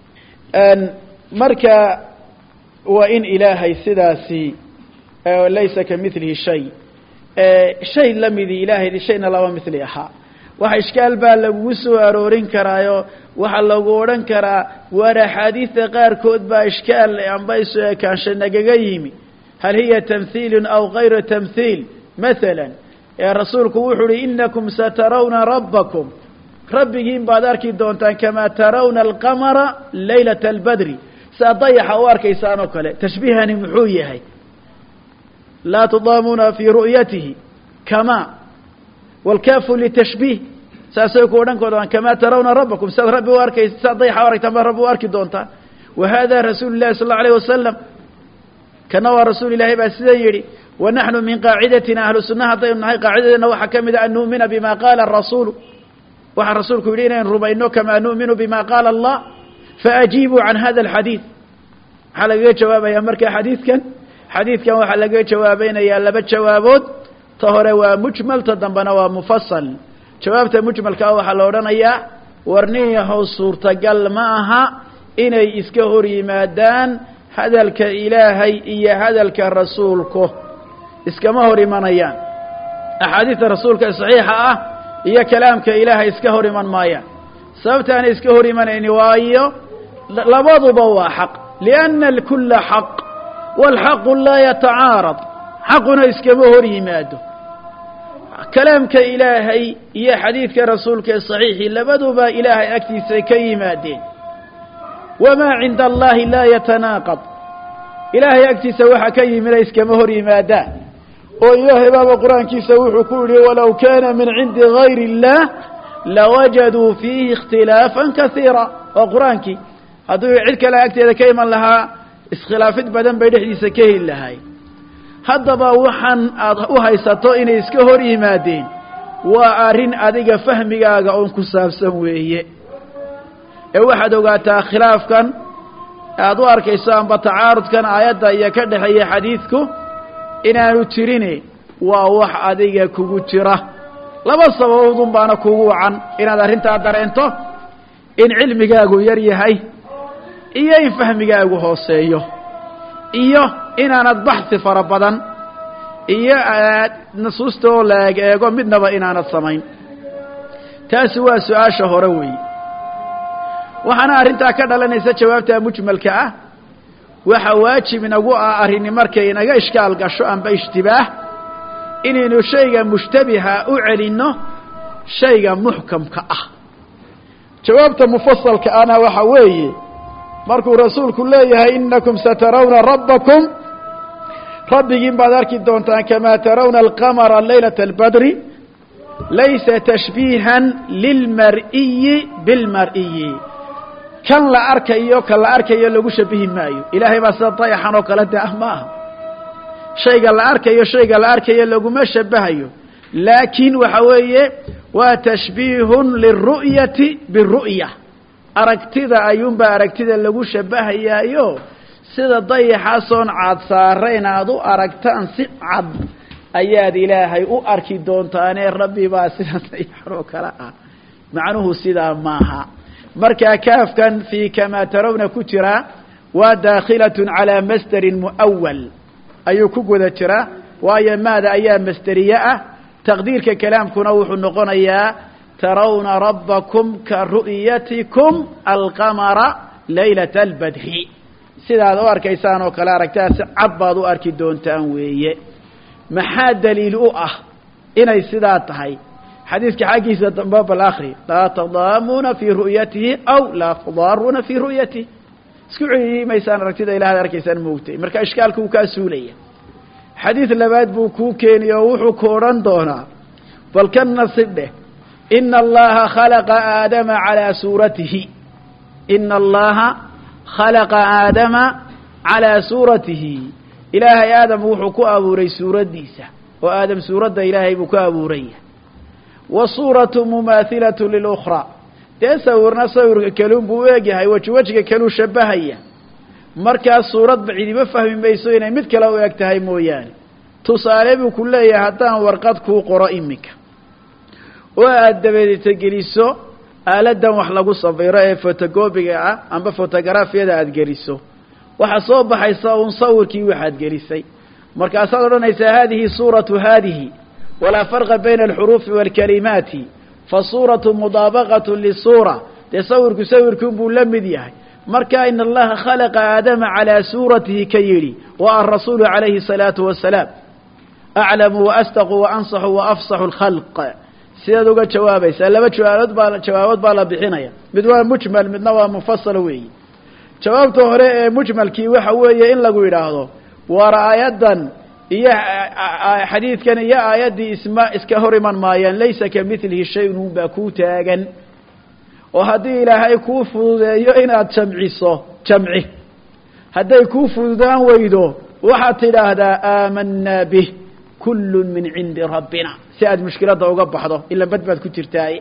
marka waa in ilaahay sidaasi laysa kamilihi shay shay lamidii ilaahay shayna laba mili ahaa waxa ishkaal baa lagugu soo aroorin karaayo waxaa lagu odhan karaa waar axaadiida qaarkood baa ishkaal amba isu ekaansha nagaga yimi hal hiya tamhiilu aw gayra tamhiil maala rasuulku wuxuu uhi inakum satarawna rabbakum rabbigiin baad arki doontaan kamaa tarawna alqamara laylata albadri saa dayaxa u arkaysaan oo kale tashbiihani muxuu yahay laa tudaamuuna fii ru'yatihi kama wاlkaafu litashbiih saasay ku odhan koodaan kamaa tarawna rabbakum saad rabbi u arkay saad dayaxa u aragtaan baad rabbi u arki doontaan wa hada rasuulu lahi sal اllau alayh wasalam kana waa rasuul ilahay baa sidan yidhi wanaxnu min qaacidatina ahlu sunna haddaynu nahay qaacidadeena waxaa ka mid a an nu'mina bima qaala arasuulu waxaa rasuulku yidhi inaynu rumayno kamaa nu'minu bima qaala allah faajiibuu can hada alxadiid maxaa lagaga jawaabaya marka xadiidkan xadiidkan waxaa lagaga jawaabaynayaa laba jawaabood ta hore waa mujmal ta dambena waa mufasal jawaabta mujmalkaa waxaa la odhanayaa warniyahow suurtagal ma aha inay iska hor yimaadaan hadalka ilaahay iyo hadalka rasuulku iskama hor imanayaan axaadiista rasuulka ee saxiixa ah iyo kalaamka ilaahay iska hor iman maayaan sababtaana iska hor imanayni waayo labaduba waa xaq lianna alkulla xaq waalxaqu laa yatacaarad xaquna iskama hor yimaado kalaamka ilaahay iyo xadiidka rasuulka ee saxiixii labaduba ilaahay agtiisay ka yimaadeen wamaa cinda allahi laa yatanaaqad ilaahay agtiisa waxa ka yimida iskama hor yimaadaan oo ilaahay baaba qur-aankiisa wuxuu ku yihi walow kaana min cindi gayri اllah lawajaduu fiihi ikhtilaafan kasiira waa qur-aankii hadduu cid kale agteeda ka iman lahaa iskhilaafid badan bay dhexdiisa ka heli lahay haddaba waxaan aada u haysato inay iska hor yimaadeen waa arrin adiga fahmigaaga oon ku saabsan weeye ee waxaad ogaataa khilaafkan aada u arkayso amba tacaarudkan aayadda iyo ka dhexeeya xadiidku inaanu jirine waa wax adiga kugu jira laba sababoodun baana kugu wacan inaad arrintaa dareento in cilmigaagu yar yahay iyo in fahmigaagu hooseeyo iyo inaanad baxsi fara badan iyo nusuusta oo la eeg eego midnaba inaanad samayn taasi waa su-aasha hore weeye waxaana arrintaa ka dhalanaysa jawaabta mujmalka ah waxa waajib inagu ah arrini markay inaga ishkaal gasho amba ishtibaah inaynu shayga mushtabiha u celinno shayga muxkamka ah jawaabta mufasalka ana waxa weeye markuu rasuulku leeyahay inakum satarawna rabbakum rabbigiin baad arki doontaan kamaa tarawna alqamara laylata albadri laysa tashbiihan lilmar'iyi bilmar'iyi kan la arkayo kan la arkayo lagu shabihi maayo ilaahay baa sida dayaxan oo kale de ah ma aha shayga la arkayo shayga la arkayo laguma shabahayo laakiin waxa weeye waa tashbiihun liلru'yati biru'ya aragtida ayuunbaa aragtida lagu shabahayaayo sida dayaxaasoon caad saarayn aad u aragtaan si cad ayaad ilaahay u arki doontaanee rabbi baa sida dayaxan oo kale ah macnuhu sidaa maaha markaa kaafkan fii kamaa tarawna ku jiraa waa daakhilatun calaa masderin mu'awal ayuu ku guda jiraa waayo maada ayaa masderiye ah taqdiirka kalaamkuna wuxuu noqonayaa tarawna rabbakum ka ru'yatikum alqamara laylata albadri sidaad u arkaysaan oo kale aragtaa si cad baad u arki doontaan weeye maxaa daliil u ah inay sidaa tahay xadiidka xaggiisa dambe bal akri laa tadaamuuna fii ru'yatihi aw laa tudaaruuna fii ru'yatihi isku celiyi maysaan aragtida ilaahad arkaysaan moogtay marka ishkaalka uu kaa suulaya xadiid labaad buu kuu keeni oo wuxuu ku odhan doonaa bal ka nasib dheh ina allaha khalaqa aadama calaa suuratihi ina allaha khalaqa aadama calaa suuratihi ilaahay aadam wuxuu ku abuuray suuraddiisa oo aadam suuradda ilaahay buu ku abuuraya wasuuratu mumaathilatu lilukhraa dee sawirna sawirka kaluun buu u egyahay weji wejiga kaluu shabahaya markaas suuradba cidiba fahmi mayso inay mid kale u eg tahay mooyaane tusaale buu ku leeyahay haddaan warqad kuu qoro iminka oo aada dabadeeta geliso aaladdan wax lagu sawiro ee fotogobiga ah amba fotogarafiyada aada geliso waxaa soo baxaysa uun sawirkii waxaad gelisay markaasaad odhanaysaa haadihi suuratu haadihi walaa farqa bayna alxuruufi waalkalimaati fasuuratu mudaabaqatu lisuura dee sawirku sawirkuun buu la mid yahay marka ina allaha khalaqa aadama calaa suuratihi ka yidhi wa arasuulu calayhi الsalaatu wasalaam aclamu waastaqu waansaxu waafsaxu اlkhalq sidaad uga jawaabaysaa laba jawaabood baa jawaabood baa la bixinaya mid waa mujmal midna waa mufasal weeyi jawaabta hore ee mujmalkii waxa weeye in lagu yidhaahdo war aayaddan iyo xadiidkan iyo aayaddii isma iska hor iman maayaan laysa ka milihi shayun unbaa kuu taagan oo haddii ilaahay kuu fududeeyo inaad jamciso jamci hadday kuu fududaan weydo waxaad tidhaahdaa aamanaa bih kullun min cindi rabbina si aad mushkiladda uga baxdo ila bad baad ku jirtaaye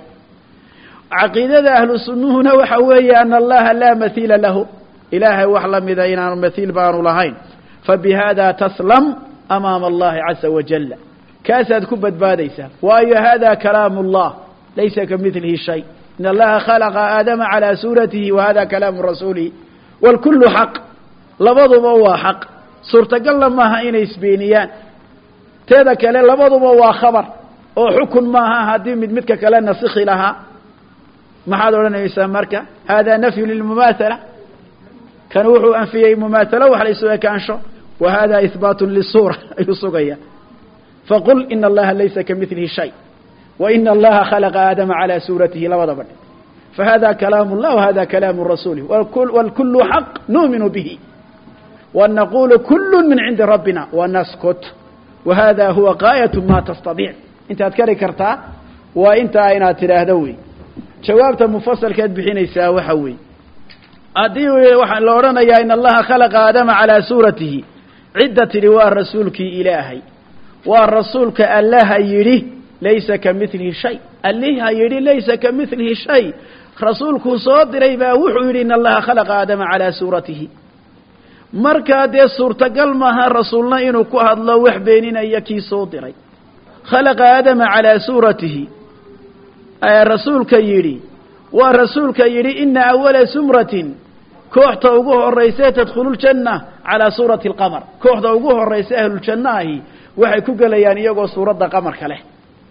caqiidada ahlu sunnuhuna waxa weeye ana allaha laa mahiila lahu ilaahay wax la mida inaanu mahiil baanu lahayn fabihada taslam amaama allahi caza wajala kaasaad ku badbaadaysaa waayo hada kalaamu اllah laysa ka milihi shay in allaha khalaqa aadama calى suuratihi wa hada kalaamu rasuulihi wاlkulu xaq labaduba waa xaq suurtagalna maaha inay isbeeniyaan teeda kale labaduba waa khabar oo xukun maaha haddii mid midka kale nasikhi lahaa maxaad odhanaysaa marka hada nafyu lilmumaathala kan wuxuu anfiyey mumaatalo wax la isu ekaansho wa hada ihbaatu lisuura ayuu sugaya faqul ina allaha laysa kamilihi shay wa ina allaha khalaqa aadama calaa suuratihi labadaba dhe fahada kalaamu llah wahada kalaamu rasuulih wاlkulu xaq nuuminu bihi wanaqulu kulu min cindi rabbina wanaskut wahada huwa gaayat ma tastadiic intaad kari kartaa waa intaa inaad tidhaahdo wey jawaabta mufasalkaad bixinaysaa waxa weeye haddii waxaa la odhanayaa in allaha khalaqa aadama calaa suuratihi cidda tidhi waa rasuulkii ilaahay waa rasuulka allaha yidhi laysa ka milihi shay alliha yidhi laysa ka milihi shay rasuulkuu soo diray baa wuxuu yidhi in allaha khalaqa aadama calaa suuratihi markaa dee suurtagal maaha rasuulna inuu ku hadlo wax beeninaya kii soo diray khalaqa aadama calaa suuratihi rasuulka yidhi waa rasuulka yidhi ina awala sumratin kooxta ugu horaysa tadkhulu ljanna calaa suurati alqamar kooxda ugu horaysa ahluljanna ahi waxay ku gelayaan iyagoo suuradda qamarka leh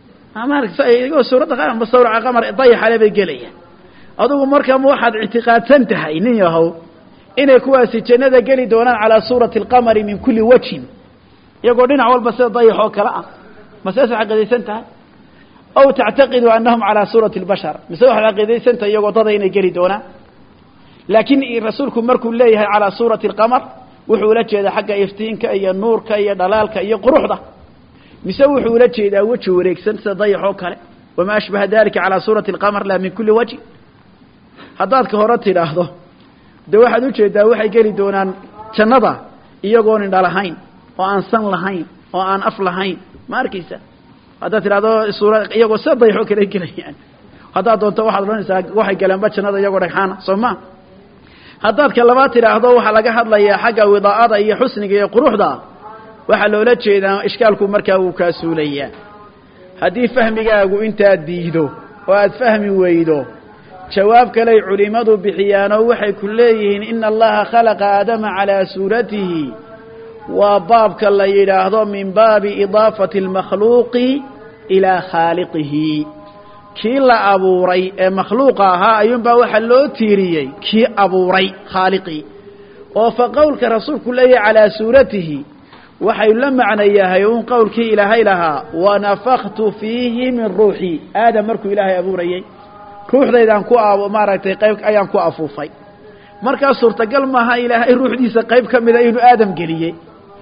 iyagoo suuradda sawraca qamar dayaxale bay gelayaan adugu marka ma waxaad ictiqaadsan tahay nin yahow inay kuwaasi jannada geli doonaan calaa suurati alqamari min kulli wajhin iyagoo dhinac walba sida dayax oo kale ah ma seesa caqiidaysan tahay aw tactaqidu anahum calaa suurati اlbashar mise waxaad caqiidaysan tahay iyagoo dada inay geli doonaan laakiin rasuulku markuu leeyahay calaa suurati alqamar wuxuu ula jeedaa xagga iftiinka iyo nuurka iyo dhalaalka iyo quruxda mise wuxuu ula jeedaa weji wareegsan sida dayax oo kale wamaa ashbaha dalika calaa suurati alqamar laa min kuli wajhin haddaad ka hore tidhaahdo de waxaad ujeedaa waxay geli doonaan jannada iyagoon indha lahayn oo aan san lahayn oo aan af lahayn ma arkaysa haddaad tidhahdo suura iyagoo sida dayaxoo kale gelayaan haddaad doonto waxaad odhanaysaa waxay galeenba jannada iyagoo dhagxaana soo ma haddaad ka labaad tidhaahdo waxaa laga hadlayaa xagga widaa'ada iyo xusniga iyo quruxda waxaa loola jeedaa ishkaalku markaa wuu kaa suulayaa haddii fahmigaagu intaad diido oo aad fahmi weydo jawaab kaley culimmadu bixiyaanoo waxay ku leeyihiin ina allaha khalaqa aadama calaa suuratihi waa baabka la yidhaahdo min baabi idaafati almakhluuqi ilaa khaaliqihi kii la abuuray ee makhluuqa ahaa ayuunbaa waxaa loo tiiriyey kii abuuray khaaliqii oo fa qowlka rasuulku leeyahay calaa suuratihi waxay la macno yahay uun qowlkii ilaahay lahaa wanafaktu fiihi min ruuxii aadam markuu ilaahay abuurayey ruuxdaydaan ku maaragtay qayb ayaan ku afuufay markaa suurtagal maaha ilaahay ruuxdiisa qayb ka mida inuu aadam geliyey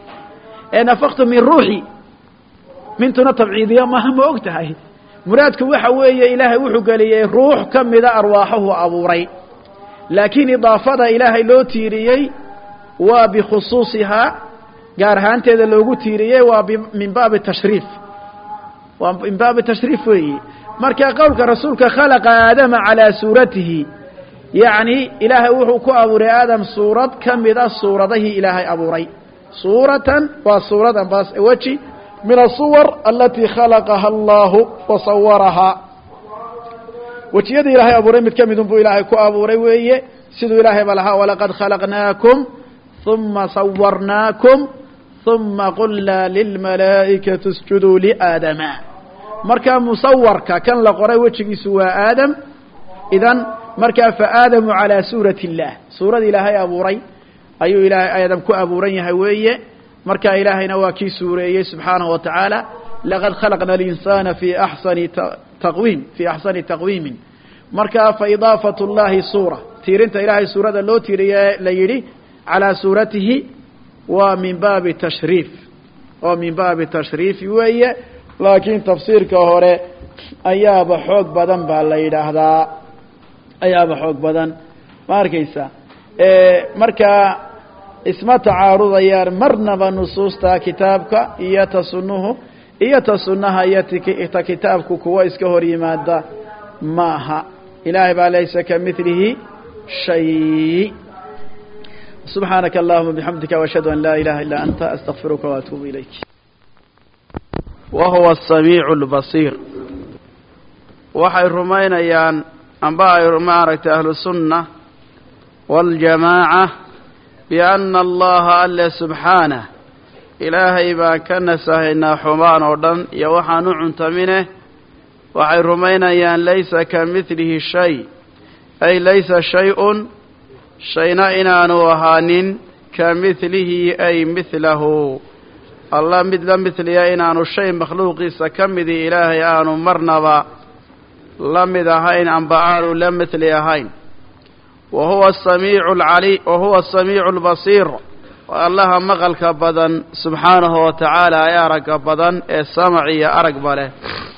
ee nafaktu min ruuxi mintuna tabciidiya maaha ma og tahay muraadku waxa weeye ilaahay wuxuu geliyey ruux ka mida arwaaxuhu abuuray laakiin idaafada ilaahay loo tiiriyey waa bikhusuusihaa gaar ahaanteeda loogu tiiriyey waa min baabi tashriif waa min baabi tashriif weeye marka qowlka rasuulka khalaqa aadama calaa suuratihi yacni ilaahay wuxuu ku abuuray aadam suurad ka mida suuradahii ilaahay abuuray suuratan waa suurada baas weji min asuwar alatii khalaqaha allahu wa sawarahaa wejiyadii ilaahay abuuray mid ka midun buu ilaahay ku abuuray weeye siduu ilaahay ba lahaa walaqad khalaqnaakum uma sawarnaakum uma qulnaa lilmalaa'ikati isjuduu liaadama markaa musawarka kan la qoray wejigiisu waa aadam idan markaa fa aadamu calaa suurati اllah suurada ilaahay abuuray ayuu ilaahay aadam ku abuuran yahay weeye marka ilaahayna waa kii suureeyey subxaanahu wa tacaala laqad khalaqna alinsana fi axsani taqwiim fii axsani taqwiimin marka fa idaafat اllahi suura tiirinta ilaahay suurada loo tiiriye la yidhi calaa suuratihi waa min baabi tashriif oo min baabi tashriif weeye laakiin tafsiirka hore ayaaba xoog badan baa la yidhaahdaa ayaaba xoog badan ma arkaysa markaa isma tacaarudayaan marnaba nusuusta kitaabka iyo ta sunnuhu iyo ta sunnaha iyo ta kitaabku kuwa iska hor yimaada ma aha ilaahay baa laysa ka milihi shay subxaanaka allahuma bixamdika washhadu an laa ilaha illaa anta astaqfiruka waatuubu ilayk wahuwa asamiicu lbasiir waxay rumaynayaan amba ay maaragtay ahlusunna waاljamaaca bianna allaha alle subxaanah ilaahay baan ka nasahaynaa xumaan oo dhan iyo waxaan u cuntamine waxay rumaynayaan laysa ka midlihi shay ay laysa shay-un shayna inaanu ahaanin ka midlihi ay midlahu allah mid la midliya inaanu shay makhluuqiisa ka midii ilaahay aanu marnaba la mid ahayn amba aanu la midli ahayn wa huwa asamiicu alcali wa huwa asamiicu albasiir waa allaha maqalka badan subxaanahu wa tacaala ee aragga badan ee samac iyo aragba leh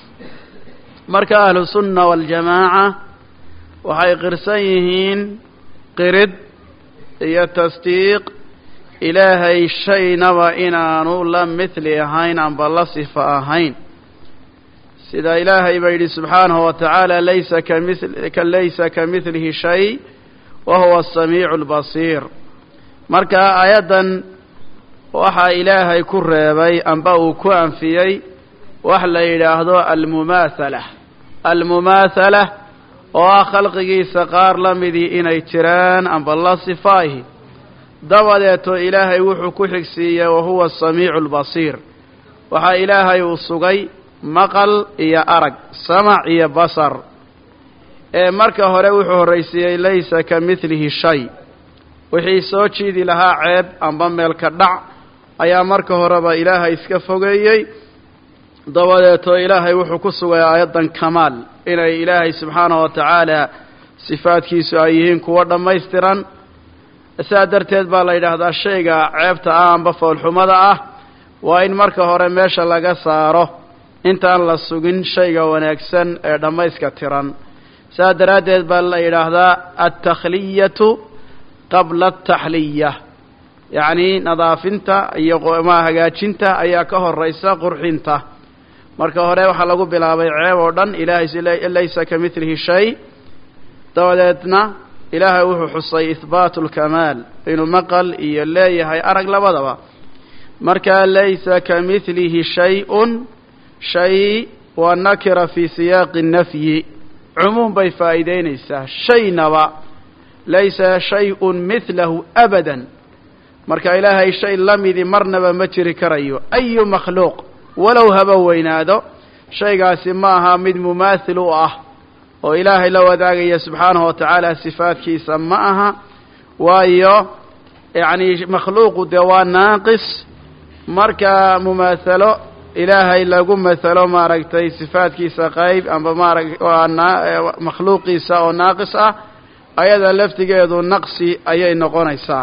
marka ahlu sunna waljamaaca waxay qirsan yihiin qirid iyo tasdiiq ilaahay shaynaba inaanu la midli ahayn amba la sifa ahayn sida ilaahay baa yidhi subxaanahu wa tacaala laysa ka laysa ka midlihi shay wa huwa asamiicu albasiir marka aayaddan waxaa ilaahay ku reebay amba uu ku anfiyey wax la yidhaahdo almumaathala almumaathala oo ah khalqigiisa qaar la midii inay jiraan amba la sifaahi dabadeeto ilaahay wuxuu ku xigsiiyey wahuwa asamiicu albasiir waxaa ilaahay uu sugay maqal iyo arag samac iyo basar ee marka hore wuxuu horraysiiyey laysa ka midlihi shay wixii soo jiidi lahaa ceeb amba meelka dhac ayaa marka horeba ilaahay iska fogeeyey dabadeeto ilaahay wuxuu ku sugay aayaddan kamaal inay ilaahay subxaanahu wa tacaala sifaadkiisu ay yihiin kuwo dhammaystiran sidaa darteed baa la yidhaahdaa shayga ceebta ah amba foolxumada ah waa in marka hore meesha laga saaro intaan la sugin shayga wanaagsan ee dhammayska tiran sidaa daraaddeed baa la yidhaahdaa altakhliyatu qabla ataxliya yacni nadaafinta iyo ma hagaajinta ayaa ka horaysa qurxinta marka hore waxaa lagu bilaabay ceeb oo dhan ilaahay laysa ka midlihi shay dabadeedna ilaahay wuxuu xusay ihbaatu lkamaal inuu maqal iyo leeyahay arag labadaba marka laysa ka midlihi shay-un shay waa nakira fii siyaaqi nafyi cumuum bay faa'iideynaysaa shaynaba laysa shay-un midlahu abadan marka ilaahay shay la midi marnaba ma jiri karayo ayu makhluuq walow haba weynaado shaygaasi ma aha mid mumaathil u ah oo ilaahay la wadaagaya subxaanahu wa tacaala sifaadkiisa ma aha waayo yacni makhluuqu dee waa naaqis marka mumaahalo ilaahay lagu mathalo maaragtay sifaadkiisa qayb amba maarag makhluuqiisa oo naaqis ah ayada laftigeedu naqsi ayay noqonaysaa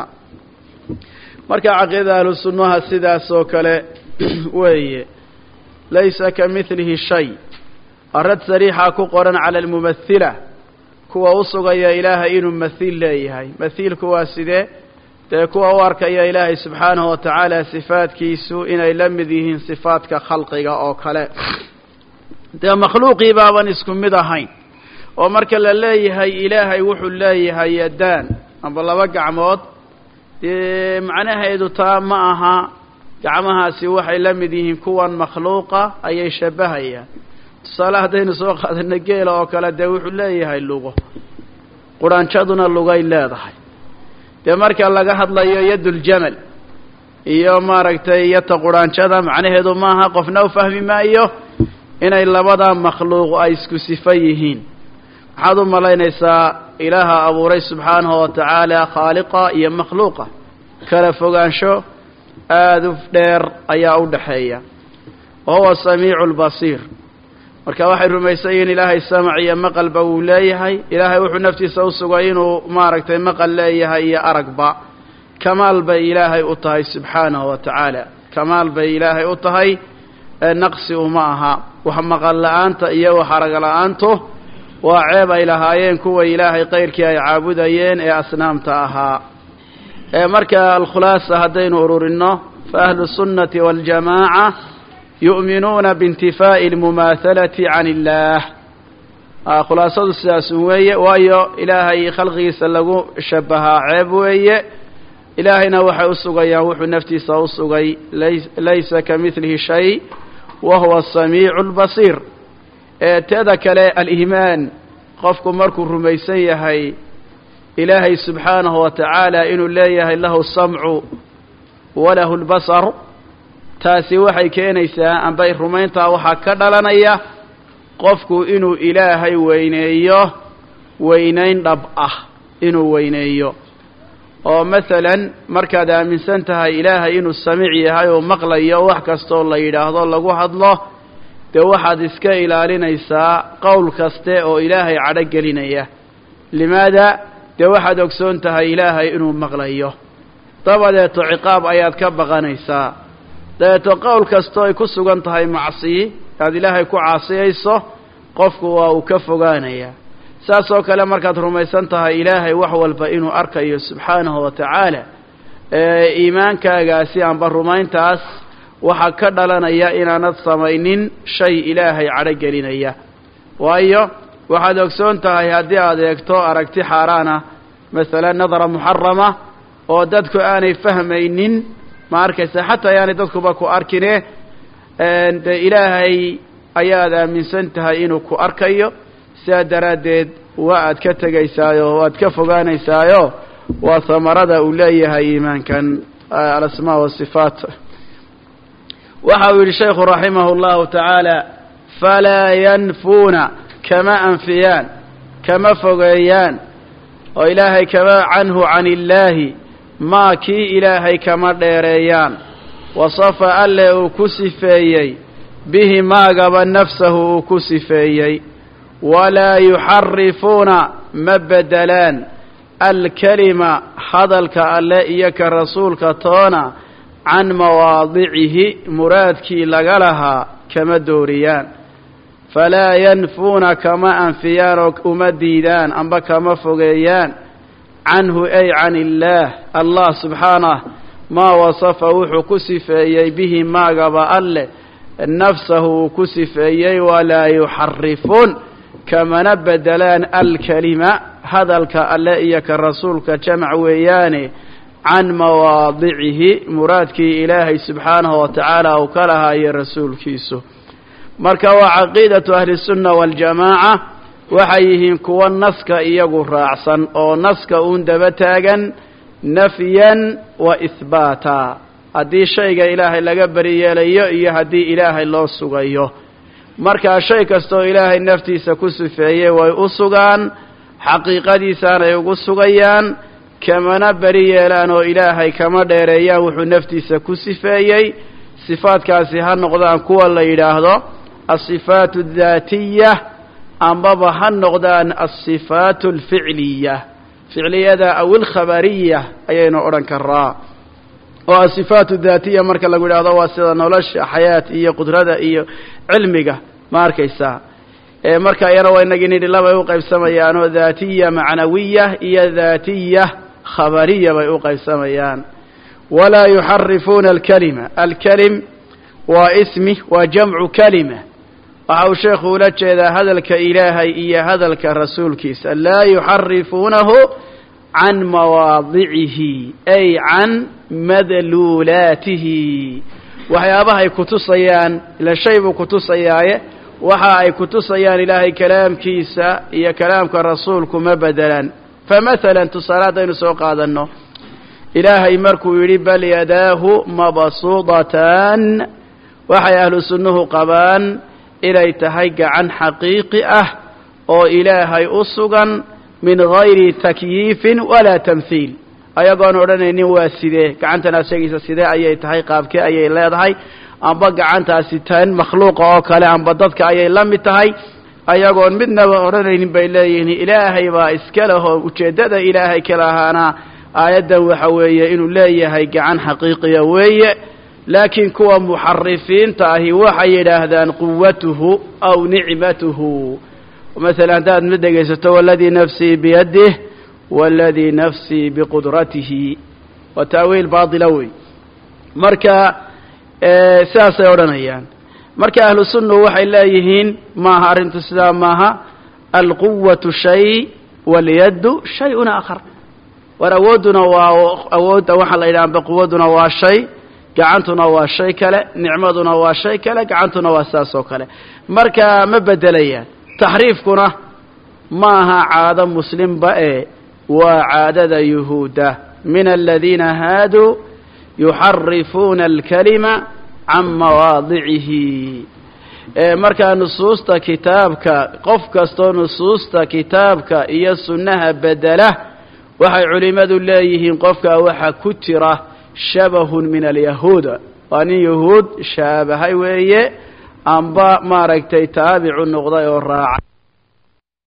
marka caqiidada ahlu sunnaha sidaas oo kale weeye laysa ka midlihi shay arad sariixa ku qoran cala almumathila kuwa u sugaya ilaahay inuu mathiil leeyahay mathiilku waa sidee dee kuwa u arkaya ilaahay subxaanahu wa tacaala sifaadkiisu inay la mid yihiin sifaadka khalqiga oo kale dee makhluuqii baaban isku mid ahayn oo marka la leeyahay ilaahay wuxuu leeyahay yadaan amba laba gacmood dee macnaheedu taa ma aha gacmahaasi waxay la mid yihiin kuwan makhluuqa ayay shabahayaan tusaale haddaynu soo qaadano geela oo kale dee wuxuu leeyahay lugo quraanjaduna lugay leedahay dee marka laga hadlayo yaduljamal iyo maaragtay yata quraanjada macnaheedu maaha qofna u fahmi maayo inay labada makhluuq ay isku sifo yihiin maxaad u malaynaysaa ilaaha abuuray subxaanahu wa tacaala khaaliqa iyo makhluuqa kala fogaansho aada u dheer ayaa u dhaxeeya wa huwa samiicu lbasiir marka waxay rumaysan yihiin ilaahay samac iyo maqalba wuu leeyahay ilaahay wuxuu naftiisa u sugay inuu maaragtay maqal leeyahay iyo aragba kamaal bay ilaahay u tahay subxaanahu wa tacaala kamaal bay ilaahay u tahay naqsi uma aha wax maqal la-aanta iyo wax arag la-aantu waa ceeb ay lahaayeen kuwa ilaahay kayrkii ay caabudayeen ee asnaamta ahaa marka alkhulaasa haddaynu ururinno fa ahlu sunnati waاljamaaca yu'minuuna biintifaa'i almumaahalati can illaah khulaasadu sidaasun weeye waayo ilaahay khalqigiisa lagu shabahaa ceeb weeye ilaahayna waxay u sugayaan wuxuu naftiisa u sugay laysa ka midlihi shay wa huwa asamiicu albasiir teeda kale aliimaan qofku markuu rumaysan yahay ilaahay subxaanahu wa tacaala inuu leeyahay lahu samcu walahu lbasar taasi waxay keenaysaa ambay rumayntaa waxaa ka dhalanaya qofku inuu ilaahay weyneeyo weynayn dhab ah inuu weyneeyo oo masalan markaad aaminsan tahay ilaahay inuu samiic yahay oo maqlayo wax kastoo la yidhaahdo lagu hadlo dee waxaad iska ilaalinaysaa qowl kaste oo ilaahay cadho gelinaya limaada dee waxaad ogsoon tahay ilaahay inuu maqlayo dabadeeto ciqaab ayaad ka baqanaysaa dabeeto qowl kastoo ay ku sugan tahay macsiyi aad ilaahay ku caasiyayso qofku waa uu ka fogaanayaa saas oo kale markaad rumaysan tahay ilaahay wax walba inuu arkayo subxaanahu wa tacaala iimaankaagaasi amba rumayntaas waxaa ka dhalanaya inaanad samaynin shay ilaahay cadho gelinaya waayo waxaad ogsoon tahay haddii aad eegto aragti xaaraana masalan nadara muxarama oo dadku aanay fahmaynin ma arkaysa xataa ayaanay dadkuba ku arkine dee ilaahay ayaad aaminsan tahay inuu ku arkayo sidaa daraaddeed waa aad ka tegaysaayo waad ka fogaanaysaayo waa hamarada uu leeyahay iimaankan alasmaa wasifaat waxa uu yidhi shaykhu raximah اllahu tacaala falaa yanfuuna kama anfiyaan kama fogeeyaan oo ilaahay kama canhu can illaahi maa kii ilaahay kama dheereeyaan wasafa alle uu ku sifeeyey bihi maagaba nafsahu uu ku sifeeyey walaa yuxarifuuna ma bedelaan alkelima hadalka alle iyo ka rasuulka toona can mawaadicihi muraadkii laga lahaa kama dooriyaan falaa yanfuuna kama anfiyaan oo uma diidaan amba kama fogeeyaan canhu ay can illaah allah subxaanah maa wasafa wuxuu ku sifeeyey bihi maagaba alleh nafsahu uu ku sifeeyey walaa yuxarifuun kamana bedelaan alkelima hadalka alle iyo ka rasuulka jamac weeyaane can mawaadicihi muraadkii ilaahay subxaanahu wa tacaala uu ka lahaayo rasuulkiisu marka waa caqiidatu ahlisunna waaljamaaca waxay yihiin kuwa naska iyagu raacsan oo naska uun daba taagan nafyan wa ihbaata haddii shayga ilaahay laga beri yeelayo iyo haddii ilaahay loo sugayo markaa shay kastooo ilaahay naftiisa ku sifeeyey way u sugaan xaqiiqadiisaanay ugu sugayaan kamana beri yeelaan oo ilaahay kama dheereeyaan wuxuu naftiisa ku sifeeyey sifaadkaasi ha noqdaan kuwa la yidhaahdo asifaatu addaatiya ambaba ha noqdaan asifaatu alficliya ficliyada aw ilkhabariya ayaynu odhan karaa oo asifaatu daatiya marka lagu yidhaahdo waa sida nolosha xayaat iyo qudrada iyo cilmiga ma arkaysaa marka iyana waa inagii nidhi labay u qaybsamayaan oo daatiya macnawiya iyo daatiya khabariya bay u qaybsamayaan walaa yuxarifuuna alkalima alkelim waa ismi waa jamcu kalima waxa uu sheekhu ula jeedaa hadalka ilaahay iyo hadalka rasuulkiisa laa yuxarifuunahu can mawaadicihi ay can madluulaatihi waxyaabahay kutusayaan ila shay buu kutusayaaye waxa ay kutusayaan ilaahay kalaamkiisa iyo kalaamka rasuulku ma bedelaan famahalan tusaale haddaynu soo qaadanno ilaahay markuu yidhi bal yadaahu mabsuudatan waxay ahlu sunnuhu qabaan inay tahay gacan xaqiiqi ah oo ilaahay u sugan min gayri takyiifin walaa tamhiil ayagoon odhanaynin waa sidee gacantan aad sheegaysa sidee ayay tahay qaabkee ayay leedahay amba gacantaasi tan makhluuqa oo kale amba dadka ayay la mid tahay ayagoon midnaba odhanaynin bay leeyihiin ilaahay baa iska lehoo ujeeddada ilaahay ka lahaana aayaddan waxa weeye inuu leeyahay gacan xaqiiqiya weeye laakiin kuwa muxarifiinta ahi waxay yidhaahdaan quwatuhu aw nicmatuhu masalan haddaad ma dhegaysato waladii nafsii biyadih waladii nafsii biqudratihi waa taawiil baatila wey marka sidaasay odhanayaan marka ahlu sunna waxay leeyihiin maaha arrintu sidaa maaha alquwatu shay walyaddu shayun aakhar war awoodduna waa awoodda waxaa la yidhaha amba quwadduna waa shay gacantuna waa shay kale nicmaduna waa shay kale gacantuna waa sidaas oo kale marka ma bedelayaan taxriifkuna ma aha caado muslimba ee waa caadada yuhuudda min aladiina haaduu yuxarifuuna alkalima can mawaadicihi markaa nusuusta kitaabka qof kastoo nusuusta kitaabka iyo sunnaha bedela waxay culimmadu leeyihiin qofkaa waxaa ku jira shabahun min alyahuud waa nin yahuud shaabahay weeye amba maaragtay taabicu noqday oo raacay